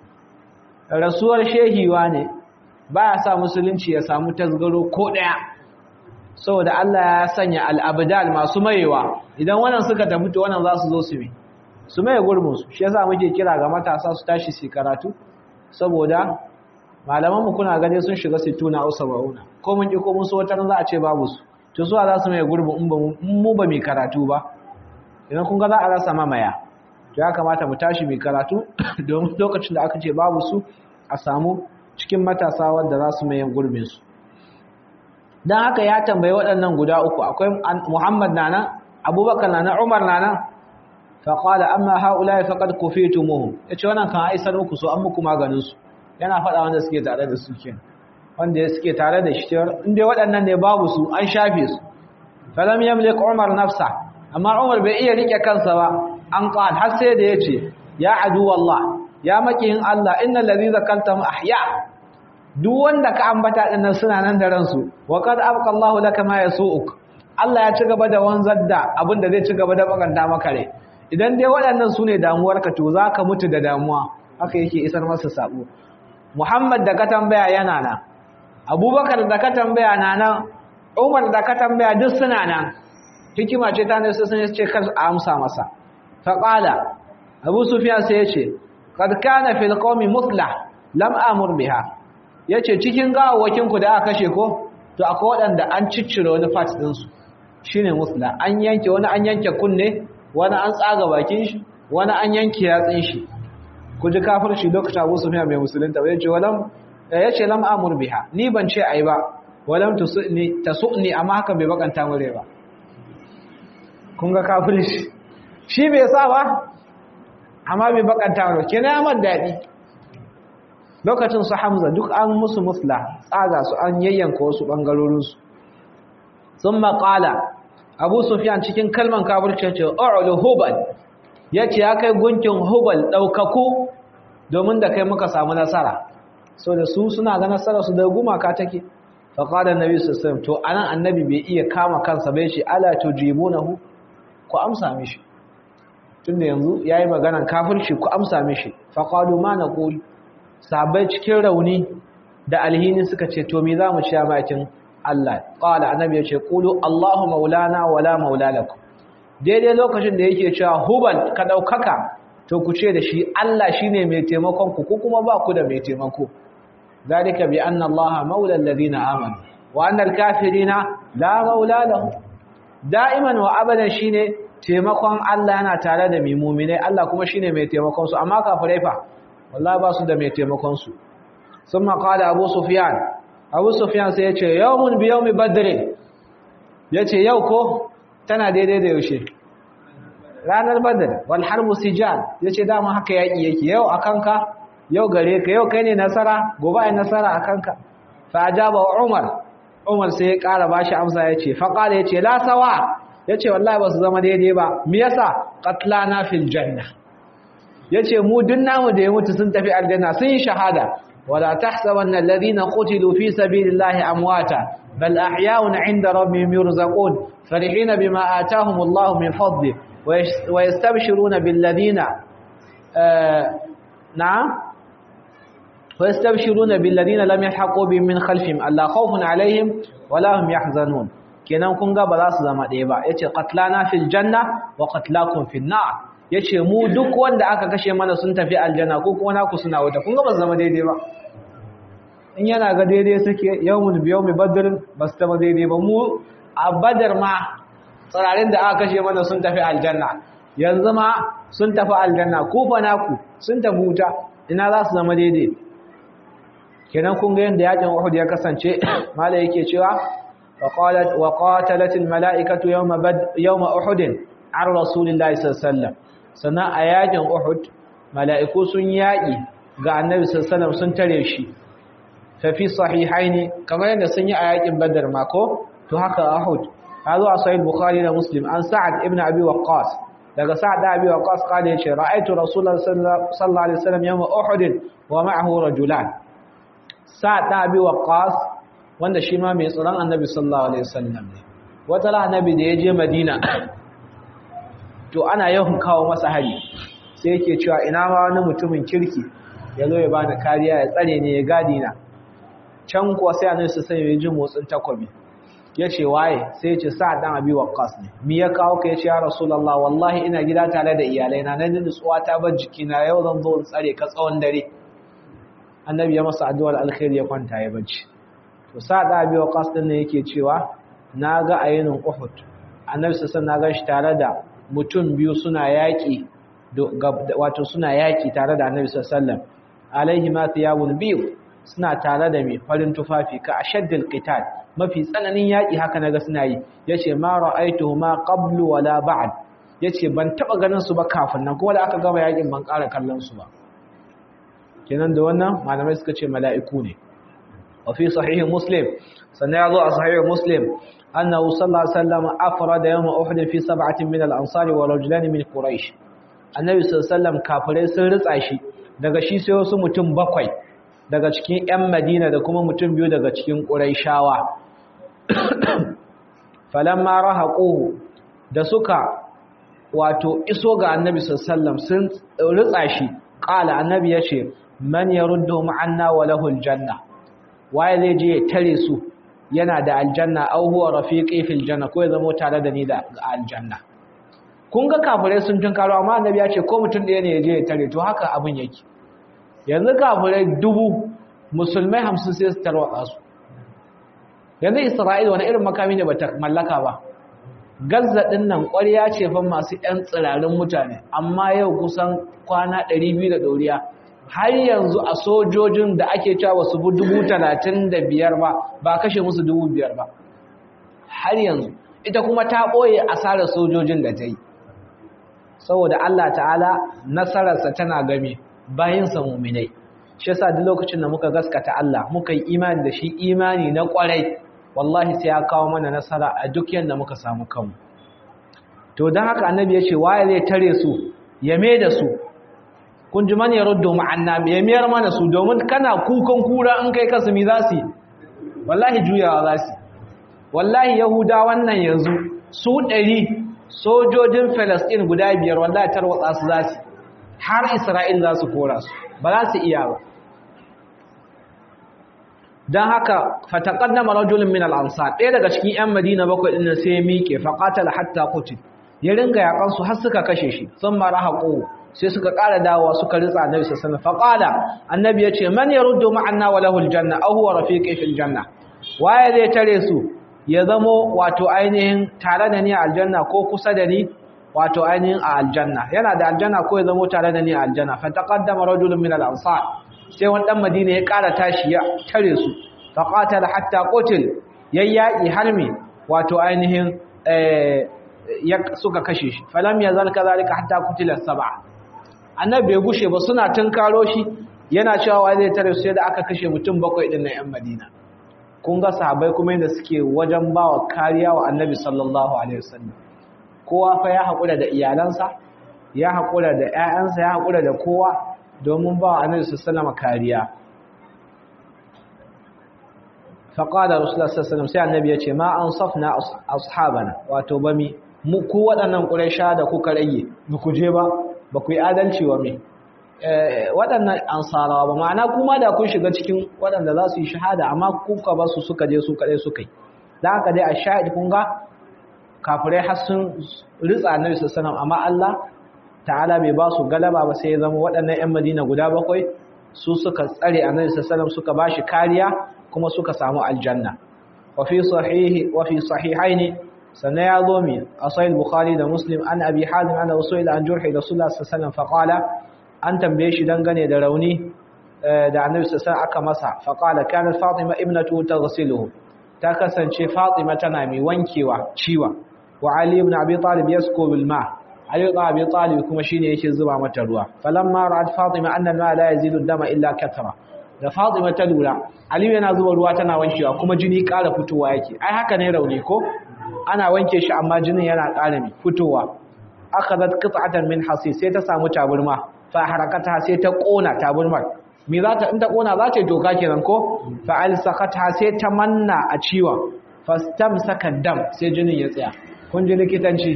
rasuwar shehi wane baya sa musulunci ya samu tasgaro ko daya saboda Allah ya sanya al-abdal masu mayewa idan wannan suka tafi to wannan za su zo su bi su maye gurbin su shi yasa muke kira ga matasa su tashi su karatu saboda malamanmu kuna gane sun shiga sittuna au saba'una ko mun ki ko mun so wata za a ce babu su to su za su mai gurbin in mu ba mai karatu ba idan kun ga za a rasa mamaya to ya kamata mu tashi mai karatu domin lokacin da aka ce babu su a samu cikin matasa wanda za su mai gurbin su dan haka ya tambayi waɗannan guda uku akwai Muhammad nana Abubakar nana Umar nana fa qala amma haula faqad kufitumuhum yace wannan kan aisar muku so an muku maganin su yana faɗa wanda suke tare da su ke wanda suke tare da shi inda waɗannan ne babu su an shafe su falam yamlik umar nafsa amma umar bai iya rike kansa ba an qal har sai da yace ya adu wallah ya makiyin Allah innal ladhi zakaltam ahya duk wanda ka ambata dinnan suna nan da ransu wa qad abqa Allahu laka ma yasuuk Allah ya ci gaba da wanzar da abin da zai ci gaba da bakanta maka rai idan dai waɗannan su ne damuwarka to za ka mutu da damuwa haka yake isar masa sabo Muhammad da ka tambaya yana nan Abubakar da ka tambaya na nan Umar da ka tambaya duk suna nan hikima ce ta ne su sun ce kar a amsa masa fa qala Abu Sufyan sai ya ce qad kana fil qawmi muslah lam amur biha yace cikin gawawakin ku da aka kashe ko to akwai waɗanda an ciccire wani part din su shine muslah an yanke wani an yanke kunne wani an tsaga bakin shi wani an yanke yatsin shi ku ji kafirci lokacin Abu Sufyan mai musulunta bai ce walam yace lam amur biha ni ban ce ai ba walam tusni tasuni amma haka bai bakanta mure ba kun ga kafirci shi bai sa ba amma bai bakanta mure kenan amar dadi lokacin su Hamza duk an musu musla tsaga su an yayyanka wasu bangarorin su thumma qala Abu Sufyan cikin kalman kafirci ce a'lu hubal yace ya kai gunkin hubal daukaku domin da kai muka samu nasara so da su suna ga nasara su da gumaka take fa qala annabi sallallahu alaihi wasallam to anan annabi bai iya kama kansa bai ce ala tujibunahu ku amsa mishi tunda yanzu yayi maganan kafirci ku amsa mishi faqalu ma naqul sabai cikin rauni da alhini suka ce to me zamu ci bakin Allah qala annabi ya ce qulu Allahu maulana wala maula lakum daidai lokacin da yake cewa hubal ka daukaka to ku ce da shi Allah shine mai taimakon ku ko kuma ba ku da mai taimako zalika bi anna Allah maula alladhina amanu wa anna al-kafirina la maula lahum da'iman wa abadan shine taimakon Allah yana tare da mai mu'minai Allah kuma shine mai taimakon su amma kafirai fa wallahi ba su da mai taimakon su summa qala abu sufyan abu sufyan sai ya ce yawmun bi yawmi badr yace yau ko tana daidai da yaushe ranar badr wal harbu sijal yace dama haka yaki yake yau akanka yau gare ka yau kai ne nasara gobe ai nasara akanka fa ajaba umar umar sai ya kara bashi amsa yace fa qala yace la sawa yace wallahi ba su zama daidai ba me yasa qatlana fil janna yace mu dun namu da ya mutu sun tafi aljanna sun yi shahada wala tahsabanna alladhina qutilu fi sabilillahi amwata bal ahya'un 'inda rabbihim yurzaqun فرحين بما آتاهم الله من فضله ويستبشرون بالذين آه نعم ويستبشرون بالذين لم يلحقوا بهم من خلفهم ألا خوف عليهم ولا هم يحزنون kenan kun ga ba za su zama ɗaya ba yace qatlana fil janna wa qatlakum fil nar yace mu duk wanda aka kashe mana sun tafi aljanna ko kuma naku suna wuta kun ga ba su zama daidai ba in yana ga daidai suke yawmul biyawmi badr ba su zama daidai ba mu a badar ma tsirarin da aka kashe mana sun tafi aljanna yanzu ma sun tafi aljanna kufa naku sun tafi wuta ina za su zama daidai kenan kun ga yadda yakin Uhud ya kasance mala yake cewa وقالت وقاتلت الملائكه يوم بد يوم احد عن رسول الله صلى الله عليه وسلم sana a yakin Uhud mala'iku sun yaki ga Annabi sallallahu alaihi wasallam sun tare shi fa fi sahihaini kamar yadda sun yi a yakin Badr mako to haka Uhud hazo a sahih Bukhari da Muslim an Sa'ad ibn Abi Waqqas daga Sa'ad da Abi Waqqas kale yace ra'aytu Rasulullah sallallahu alaihi wasallam yawm Uhud wa ma'ahu rajulan Sa'ad da Abi Waqqas wanda shi ma mai tsoron Annabi sallallahu alaihi wasallam ne wata annabi da ya je Madina to ana yawan kawo masa hari sai yake cewa ina ma wani mutumin kirki ya zo ya bani kariya ya tsare ne ya gadi na can kuwa sai annabi sai ya ji motsin takobi ya ce waye sai ya ce sa'ad dan abi waqqas ne mi ya kawo ka ya ce ya rasulullah wallahi ina gida tare da iyalai na nan nutsuwa ta bar jikina yau zan zo in tsare ka tsawon dare annabi ya masa addu'ar alkhairi ya kwanta ya bacci to sa'ad dan abi waqqas din ne yake cewa na ga ayinin uhud annabi sai na ga shi tare da mutum biyu suna yaƙi wato suna yaƙi tare da annabi sallallahu alaihi ma thiyabun biyu suna tare da mai farin tufafi ka ashaddil qital mafi tsananin yaƙi haka naga suna yi yace ma ra'aytuhuma qablu wala ba'd yace ban taba ganin su ba kafin nan kuma da aka gama yaƙin ban ƙara kallon su ba kenan da wannan malamai suka ce mala'iku ne wa fi sahih muslim sannan ya zo a sahih muslim أنه صلى الله عليه وسلم أفرد يوم أحد في سبعة من الأنصار ورجلان من قريش النبي صلى الله عليه وسلم كافرين sun ritsa shi daga shi sai wasu mutum bakwai daga cikin ƴan Madina da kuma mutum biyu daga cikin Quraishawa falamma rahaquhu da suka wato iso ga Annabi sallallahu alaihi wasallam sun ritsa shi qala Annabi yace man yaruddu ma'anna wa lahu aljanna waye zai je ya tare su yana da aljanna au huwa rafiqi fil janna ko ya zama tare da ni da aljanna kun ga kafirai sun tunkaro amma annabi ya ce ko mutum ɗaya ne ya je ya tare to haka abin yake yanzu kafirai dubu musulmai hamsin sai su tarwatsa su yanzu isra'ila wani irin makami ne bata mallaka ba gazza din nan ƙwarya ce fa masu ƴan tsirarin mutane amma yau kusan kwana 200 da ɗoriya har yanzu a sojojin da ake cewa wasu bu dubu talatin da biyar ba ba kashe musu dubu biyar ba har yanzu ita kuma ta ɓoye asarar sojojin da ta yi saboda Allah ta'ala nasararsa tana game bayansa muminai shi yasa duk lokacin da muka gaskata Allah muka yi imani da shi imani na kwarai wallahi sai ya kawo mana nasara a duk yanda muka samu kanmu to don haka annabi ya ce waye zai tare su ya me da su kun ji mani ruddu ma'anna ya miyar mana su domin kana kukan kura in kai kasu mi za su wallahi juyawa za su wallahi yahuda wannan yanzu su ɗari sojojin Palestine guda biyar wallahi tarwatsa su za su har Isra'il za su kora su ba za su iya ba dan haka fataqaddama rajulun min al-ansar ɗaya daga cikin ƴan Madina bakwai din sai ya miƙe faqatala hatta qutil ya ringa yakan su har suka kashe shi sun mara haƙo sai suka ƙara dawowa suka ritsa annabi sallallahu alaihi wasallam faqala annabi yace man yaruddu ma'anna wa lahu al-janna aw huwa rafiqi fil janna waye zai tare su ya zamo wato ainihin tare da ni a aljanna ko kusa da ni wato ainihin a aljanna yana da aljanna ko ya zamo tare da ni a aljanna fa taqaddama rajulun min al-ansar sai wani dan madina ya ƙara tashi ya tare su fa qatala hatta qutil yayyaki harmi wato ainihin eh suka kashe shi falam yazal kadhalika hatta qutila sab'a annabi bai gushe ba suna tunkaro shi yana cewa zai tare su sai da aka kashe mutum bakwai din na yan madina kun ga sahabbai kuma yadda suke wajen bawa kariya wa annabi sallallahu alaihi wasallam kowa fa ya haƙura da iyalansa ya haƙura da ƴaƴansa ya haƙura da kowa domin bawa annabi sallallahu alaihi kariya faqala rasulullah sallallahu alaihi wasallam sai annabi ya ce ma ansafna ashabana wato bami mu ku waɗannan quraisha da kuka rage ba ku je ba ba ku yi adalci wa me waɗannan ansarawa ba ma'ana kuma da kun shiga cikin waɗanda za su yi shahada amma kuka ba su suka je su kaɗai suka yi da haka dai a sha'id kun ga kafirai har sun ritsa annabi sallallahu amma Allah ta'ala bai ba su galaba ba sai ya zama waɗannan ƴan Madina guda bakwai su suka tsare annabi sallallahu suka bashi kariya kuma suka samu aljanna wa fi sahihi wa fi sahihaini sannan ya zo mi a sahih bukhari da muslim an abi hazim ana rasulullah an jurhi rasulullah sallallahu alaihi wasallam faqala an tambaye shi dangane da rauni da annabi sallallahu aka masa faqala kanat fatima ibnatu taghsiluhu ta kasance fatima tana mai wankewa ciwa wa ali ibn abi talib yasko bil ma ali ibn abi talib kuma shine yake zuba mata ruwa falamma ra'at fatima anna al-ma la yazidu ad-dama illa kathra da fatima ta lura ali yana zuba ruwa tana wankewa kuma jini ƙara fitowa yake ai haka ne rauni ko ana wanke shi amma jinin yana ƙara fitowa akhadhat qit'atan min hasis sai ta samu taburma fa harakata sai ta kona taburmar me za ta in ta kona za ta doka kenan ko fa alsaqata sai ta manna a ciwon fastamsaka dam sai jinin ya tsaya kun ji likitanci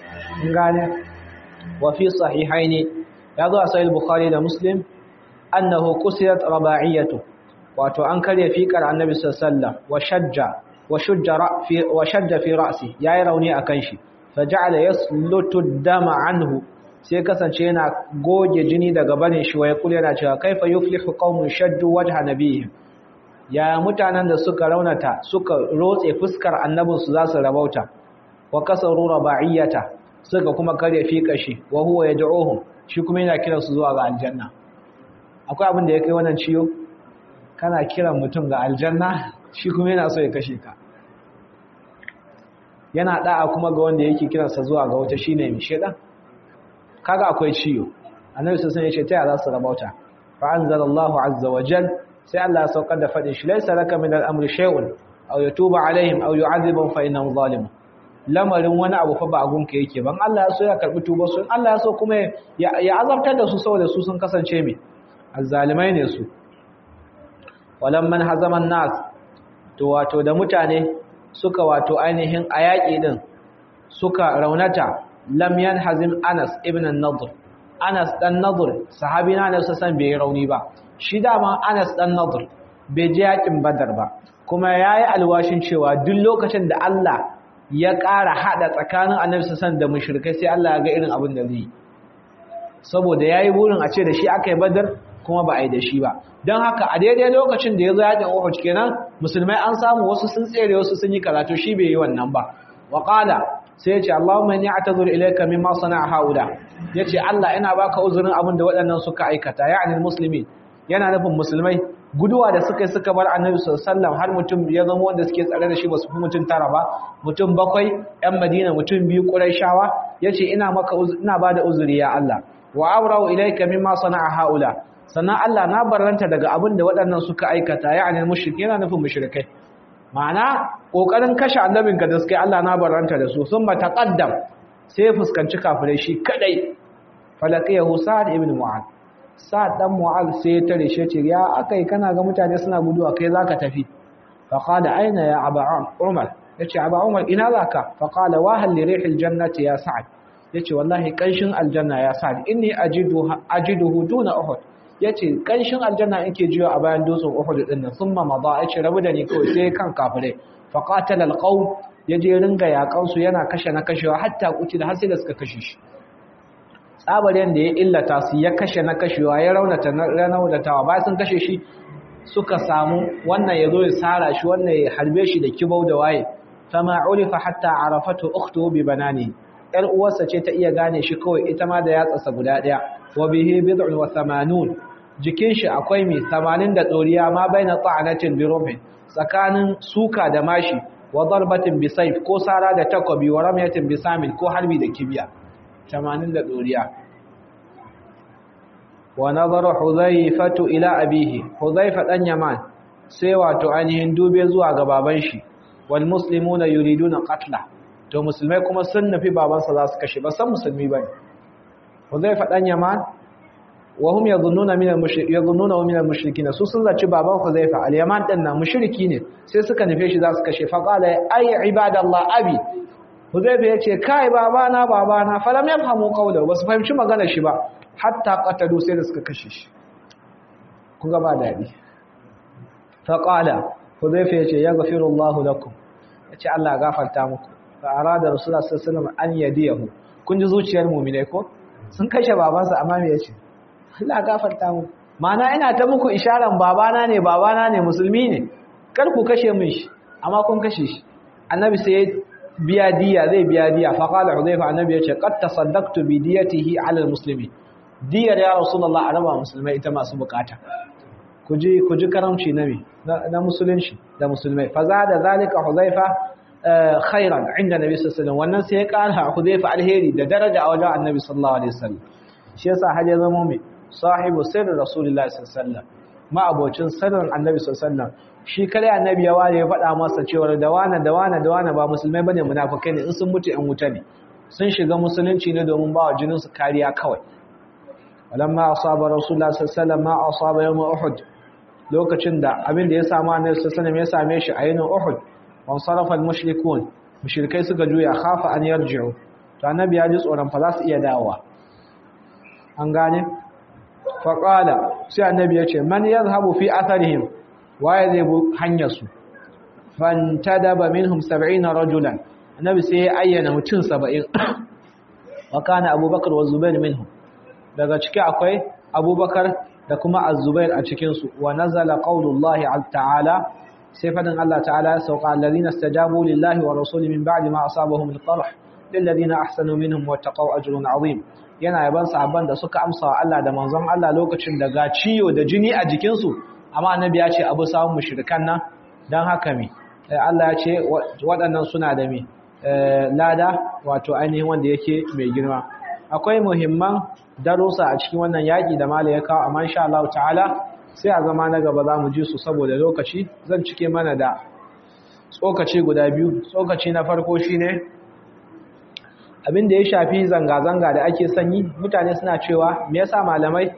in gane wa fi sahihaini ya zo a sahih bukhari da muslim annahu qusirat raba'iyatu wato an karya fiƙar annabi sallallahu alaihi wasallam wa shajja wa shujja fi wa shajja fi ra'si yayi rauni akan shi fa ja'ala yaslutu dama anhu sai kasance yana goge jini daga barin shi waya kula yana cewa kaifa yuflihu qaumun shaddu wajha nabiyihim ya mutanen da suka raunata suka rotse fuskar annabin su za su rabauta wa kasaru raba'iyata suka kuma kare fika shi wa huwa yad'uhum shi kuma yana kiran su zuwa ga aljanna akwai abin da ya kai wannan ciyo kana kiran mutum ga aljanna shi kuma yana so ya kashe ka yana da'a kuma ga wanda yake kiransa zuwa ga wata shine mai shedan kaga akwai ciyo annabi sallallahu alaihi wasallam ya ce ta za su rabauta fa anzalallahu azza wa jal sai Allah ya saukar da fadin shi laysa laka min al-amri shay'un aw yatuba alaihim aw yu'adhibuhum fa innahum zalimun lamarin wani abu fa ba a gunka yake ban Allah ya so ya karbi tuba su Allah ya so kuma ya azabtar da su saboda su sun kasance me azzalimai ne su walamman hazaman nas to wato da mutane suka wato ainihin ayaki din suka raunata lam yanhazim Anas ibn an-Nadr Anas dan Nadr sahabi na Anas san bai rauni ba shi dama Anas dan Nadr bai je yakin Badar ba kuma yayi alwashin cewa duk lokacin da Allah ya ƙara hada tsakanin Annabi sallallahu da mushrikai sai Allah ya ga irin abin da zai saboda yayi burin a ce da shi akai Badar kuma ba a yi da shi ba don haka a daidai lokacin da ya zo yakin Uhud kenan musulmai an samu wasu sun tsere wasu sun yi karatu shi bai yi wannan ba wa qala sai ya ce Allahumma inni a'tazuru ilayka mimma sana'a haula yace Allah ina baka uzurin abin da waɗannan suka aikata ya'ani muslimi yana nufin musulmai guduwa da suka yi suka bar annabi sallallahu alaihi wasallam har mutum ya zama wanda suke tsare da shi ba su fi mutum tara ba mutum bakwai yan Madina mutum biyu Qurayshawa yace ina maka ina bada uzuri ya Allah wa awra'u ilayka mimma sana'a haula sannan Allah na barranta daga abin da waɗannan suka aikata ya'ani mushrik yana nufin mushrikai ma'ana kokarin kashe annabinka da suka yi Allah na barranta da su sun ba taqaddam sai ya fuskanci kafirai shi kadai falaqiyahu sa'ad ibn mu'ad sa'ad dan mu'ad sai ya tare shi ce ya akai kana ga mutane suna guduwa kai zaka tafi fa qala aina ya aba umar yace aba umar ina zaka fa qala wa hal li rihil jannati ya sa'ad yace wallahi kanshin aljanna ya sa'ad inni ajidu ajiduhu duna uhud yace kanshin aljanna yake jiyo a bayan dutsen uhud din nan thumma mada yace rabu da ni kawai sai kan kafire fa qatala alqawm yaje ringa yakan su yana kashe na kashewa hatta kuci da har sai da suka kashe shi tsabarin da ya illata su ya kashe na kashewa ya raunata na raunatawa bayan sun kashe shi suka samu wannan ya zo ya sara shi wannan ya harbe shi da kibau da waye fama ulifa hatta arafatu ukhtu bi banani yar uwarsa ce ta iya gane shi kawai ita ma da yatsasa guda daya wa bihi bid'un wa thamanun jikin shi akwai mi 80 da tsoriya ma baina ta'anatin bi rumhin tsakanin suka da mashi wa darbatin bi sayf ko sara da takobi wa ramyatin bi samin ko harbi da kibiya 80 da tsoriya wa nazara hudhaifatu ila abihi hudhaifa dan yaman sai wato ainihin dube zuwa ga baban shi wal muslimuna yuriduna qatla to musulmai kuma sun nufi babansa za su kashe ba san musulmi bane hudhaifa dan yaman wa hum yadhunnuna min al-mushrik yadhunnuna min al-mushrikin su sun zaci baban hudhaifa al-yaman din na mushriki ne sai suka nufe shi za su kashe fa qala ay ibadallah abi hudhaifa yace kai babana babana falam yafhamu qawla ba su fahimci maganar shi ba hatta qatalu sai da suka kashe shi kun ga ba dadi fa qala hudhayfa yace yaghfiru Allah lakum yace Allah gafarta muku fa arada rasulullah sallallahu alaihi wasallam an yadiyahu kun ji zuciyar mu'minai ko sun kashe babansa amma me yace Allah gafarta muku mana ina ta muku isharan babana ne babana ne musulmi ne kar ku kashe min shi amma kun kashe shi annabi sai biya diya zai biya diya fa qala hudhayfa annabi yace qad tasaddaqtu bi diyatihi ala almuslimin diyar ya rasulullah a raba musulmai ita masu bukata ku ji karamci na na musulunci da musulmai fa za da zalika huzaifa khairan inda nabi sallallahu wannan sai ya kara huzaifa alheri da daraja a wajen annabi sallallahu alaihi wasallam shi yasa har ya zama mai sahibu sirri rasulullahi sallallahu alaihi wasallam ma abocin sirrin annabi sallallahu alaihi wasallam shi kare annabi ya ware ya faɗa masa cewa da wana da wana da wana ba musulmai bane munafikai ne in sun mutu yan wuta ne sun shiga musulunci ne domin ba wa jinin su kariya kawai walamma asaba rasulullah sallallahu alaihi ma asaba yawm uhud lokacin da abin da ya samu annabi sallallahu ya same shi a yanin uhud wan sarafa almushrikun mushrikai suka juya khafa an yarji'u to annabi ya ji tsoron fa za su iya dawowa an gane fa qala sai annabi ya ce man yadhhabu fi atharihim waye zai bu hanyar su fantadaba minhum 70 rajulan annabi sai ya ayyana mutum 70 wa kana abubakar wa zubair minhum daga ciki akwai abubakar da kuma azubair a cikinsu wa nazala qaulullahi ta'ala sai fadin Allah ta'ala ya sauka allazina istajabu lillahi wa rasuli min ba'di ma asabahum al-qarh lil ladina ahsanu minhum wa taqaw ajrun azim yana yaban sahabban da suka amsa wa Allah da manzon Allah lokacin da ga ciyo da jini a jikinsu amma annabi ya ce abu sawun mushrikan nan dan haka me Allah ya ce waɗannan suna da me lada wato ainihin wanda yake mai girma akwai muhimman darussa a cikin wannan yaƙi da mala ya kawo amma insha Allah ta'ala sai a zama na gaba za mu ji su saboda lokaci zan cike mana da tsokaci guda biyu tsokaci na farko shine abin da ya shafi zanga-zanga da ake sanyi mutane suna cewa me yasa malamai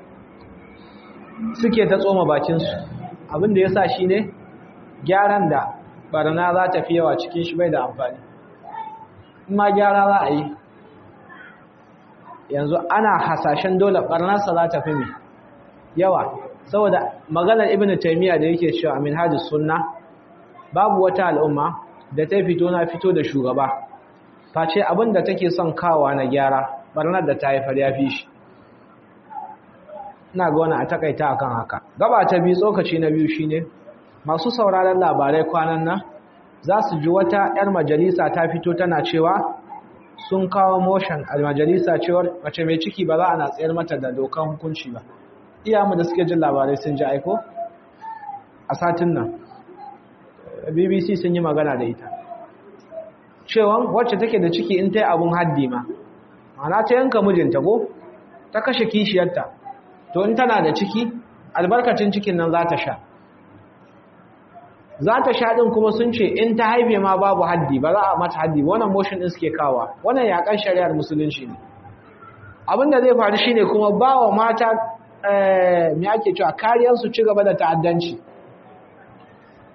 suke ta tsoma bakinsu abin da ya sa shine gyaran da barna za ta fi yawa cikin shi bai da amfani in ma gyara za a yi yanzu ana hasashen dole barnarsa za ta fi mai yawa saboda maganar ibn taymiya da yake cewa min hadis sunna babu wata al'umma da ta fito na fito da shugaba face abin da take son kawa na gyara barnar da ta haifar ya fi shi ina ga wani a takaita akan haka gaba ta biyu tsokaci na biyu shine masu sauraron labarai kwanan nan za su ji wata 'yar majalisa ta fito tana cewa sun kawo motion a majalisa cewar mace mai ciki ba za a na tsayar mata da dokan hukunci ba iyamu da suke jin labarai sun ji aiko a satin nan bbc sun yi magana da ita cewan wacce take da ciki in ta yi abun haddi ma mana ta yanka mijinta ko ta kashe kishiyarta to in tana da ciki albarkacin cikin nan za ta sha za ta sha ɗin kuma sun ce in ta haife ma babu haddi ba za a mata haddi wannan motion ɗin suke kawa wannan yaƙan shari'ar musulunci ne abin da zai faru shine kuma ba wa mata me ake cewa kariyar su ci gaba da ta'addanci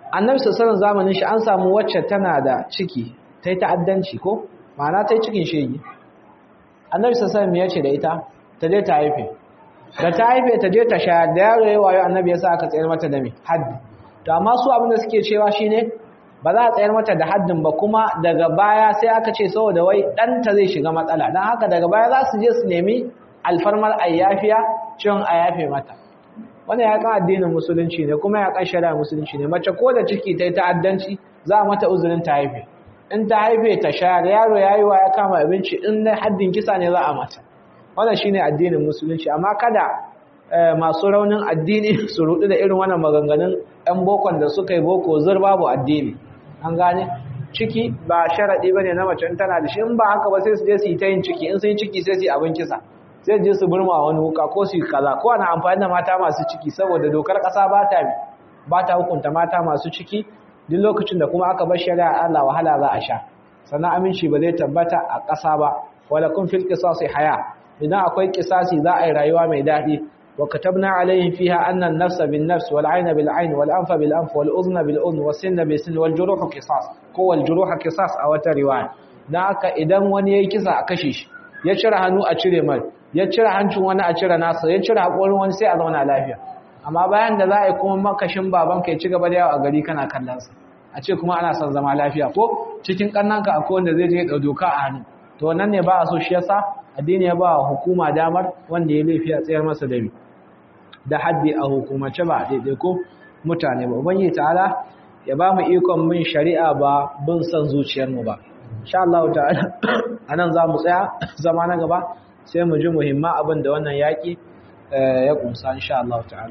annabi sallallahu zamanin shi an samu wacce tana da ciki ta yi ta'addanci ko ma'ana ta yi cikin shegi annabi sallallahu ya ce da ita ta je ta haife da ta haife ta je ta shayar da yaro ya wayo annabi ya sa aka tsayar mata da me haddi to amma su abin da suke cewa shine ba za a tsayar mata da haddin ba kuma daga baya sai aka ce saboda wai ɗanta zai shiga matsala don haka daga baya za su je su nemi alfarmar ayyafiya cin ayafe mata wannan ya kan addinin musulunci ne kuma ya kan shari'a musulunci ne mace ko da ciki ta yi ta'addanci za a mata uzurin ta haife in ta haife ta shayar yaro ya yi wa ya kama abinci in na haddin kisa ne za a mata wannan shine addinin musulunci amma kada masu raunin addini su rudu da irin wannan maganganun ɗan bokon da suka yi boko zur babu addini an gane ciki ba sharaɗi ba ne na mace tana da shi in ba haka ba sai su je su yi ta yin ciki in sun yi ciki sai su yi abin kisa sai je su burma wani wuka ko su yi kaza ko ana amfani da mata masu ciki saboda dokar ƙasa ba ta ba ta hukunta mata masu ciki duk lokacin da kuma aka bar shari'a Allah wahala za a sha sannan aminci ba zai tabbata a ƙasa ba wala kun fil qisasi haya idan akwai qisasi za a yi rayuwa mai daɗi وكتبنا عليهم فيها أن النفس بالنفس والعين بالعين والأنف بالأنف والأذن بالأذن والسن بالسن والجروح قصاص هو الجروح قصاص أو رواية ناك إذن وني يكسا أكشيش يشرى هنو أشري مال يشرى هنشو وانا أشرى ناصر يشرى أقول وان سي أظن على amma bayan da za a yi kuma makashin babanka ya ci gaba da yawa a gari kana kallonsa a ce kuma ana son zama lafiya ko cikin kannanka akwai wanda zai je da doka a hannu to wannan ne ba a so shi yasa addini ya ba hukuma damar wanda ya laifi a tsayar masa da da haddi a hukumace ba daidai ko mutane ba ubangi ta'ala ya ba mu ikon bin shari'a ba bin son zuciyarmu ba insha Allah ta'ala anan za mu tsaya zama na gaba sai mu ji muhimman abin da wannan yaki ya kumsa insha Allah ta'ala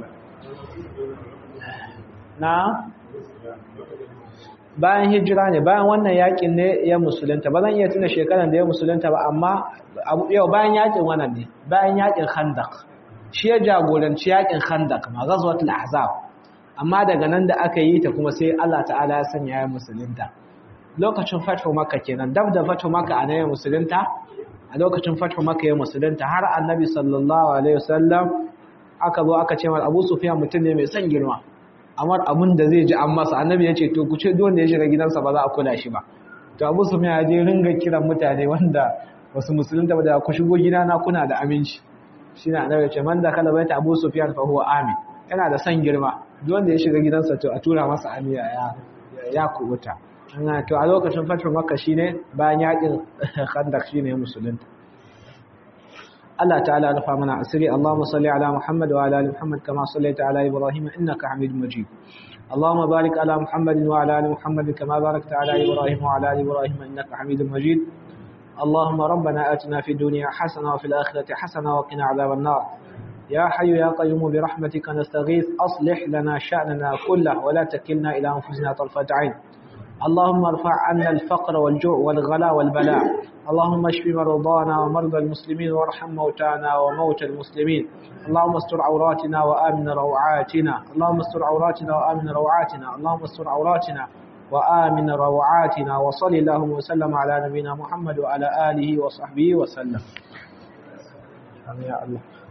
na bayan hijira ne bayan wannan yakin ne ya musulunta ba zan iya tuna shekaran da ya musulunta ba amma yau bayan yakin wannan ne bayan yakin khandaq shi ya jagoranci yakin khandak ma ghazwatul ahzab amma daga nan da aka yi ta kuma sai Allah ta'ala ya sanya ya musulunta lokacin fatu makka kenan dab da fatu makka a nan musulunta a lokacin fatu makka ya musulunta har annabi sallallahu alaihi wasallam aka zo aka ce Abu Sufyan mutum ne mai son girma amma abin da zai ji an masa annabi ya ce to ku ce duk wanda ya shiga gidansa ba za a kula shi ba to Abu Sufyan ya je ringa kiran mutane wanda wasu musulunta ba da ku shigo gidana kuna da aminci shi na annabi ce man da kala baita Abu Sufyan fa huwa amin yana da san girma duk wanda ya shiga gidansa to a tura masa amiya ya ya kubuta ana to a lokacin fatin Makka shine bayan yakin Khandaq shine musulunta Allah ta'ala rufa mana asiri Allahumma salli ala Muhammad wa ala ali Muhammad kama sallaita ala Ibrahim innaka Hamidum Majid اللهم بارك على محمد وعلى ال محمد كما باركت على ابراهيم وعلى ال ابراهيم انك حميد مجيد اللهم ربنا آتنا في الدنيا حسنة وفي الآخرة حسنة وقنا عذاب النار يا حي يا قيوم برحمتك نستغيث أصلح لنا شأننا كله ولا تكلنا إلى أنفسنا طرفة عين اللهم ارفع عنا الفقر والجوع والغلاء والبلاء اللهم اشف مرضانا ومرضى المسلمين وارحم موتانا وموتى المسلمين اللهم استر عوراتنا وآمن روعاتنا اللهم استر عوراتنا وآمن روعاتنا اللهم استر عوراتنا وآمن روعاتنا وصل اللهم وسلم على نبينا محمد وعلى آله وصحبه وسلم يا الله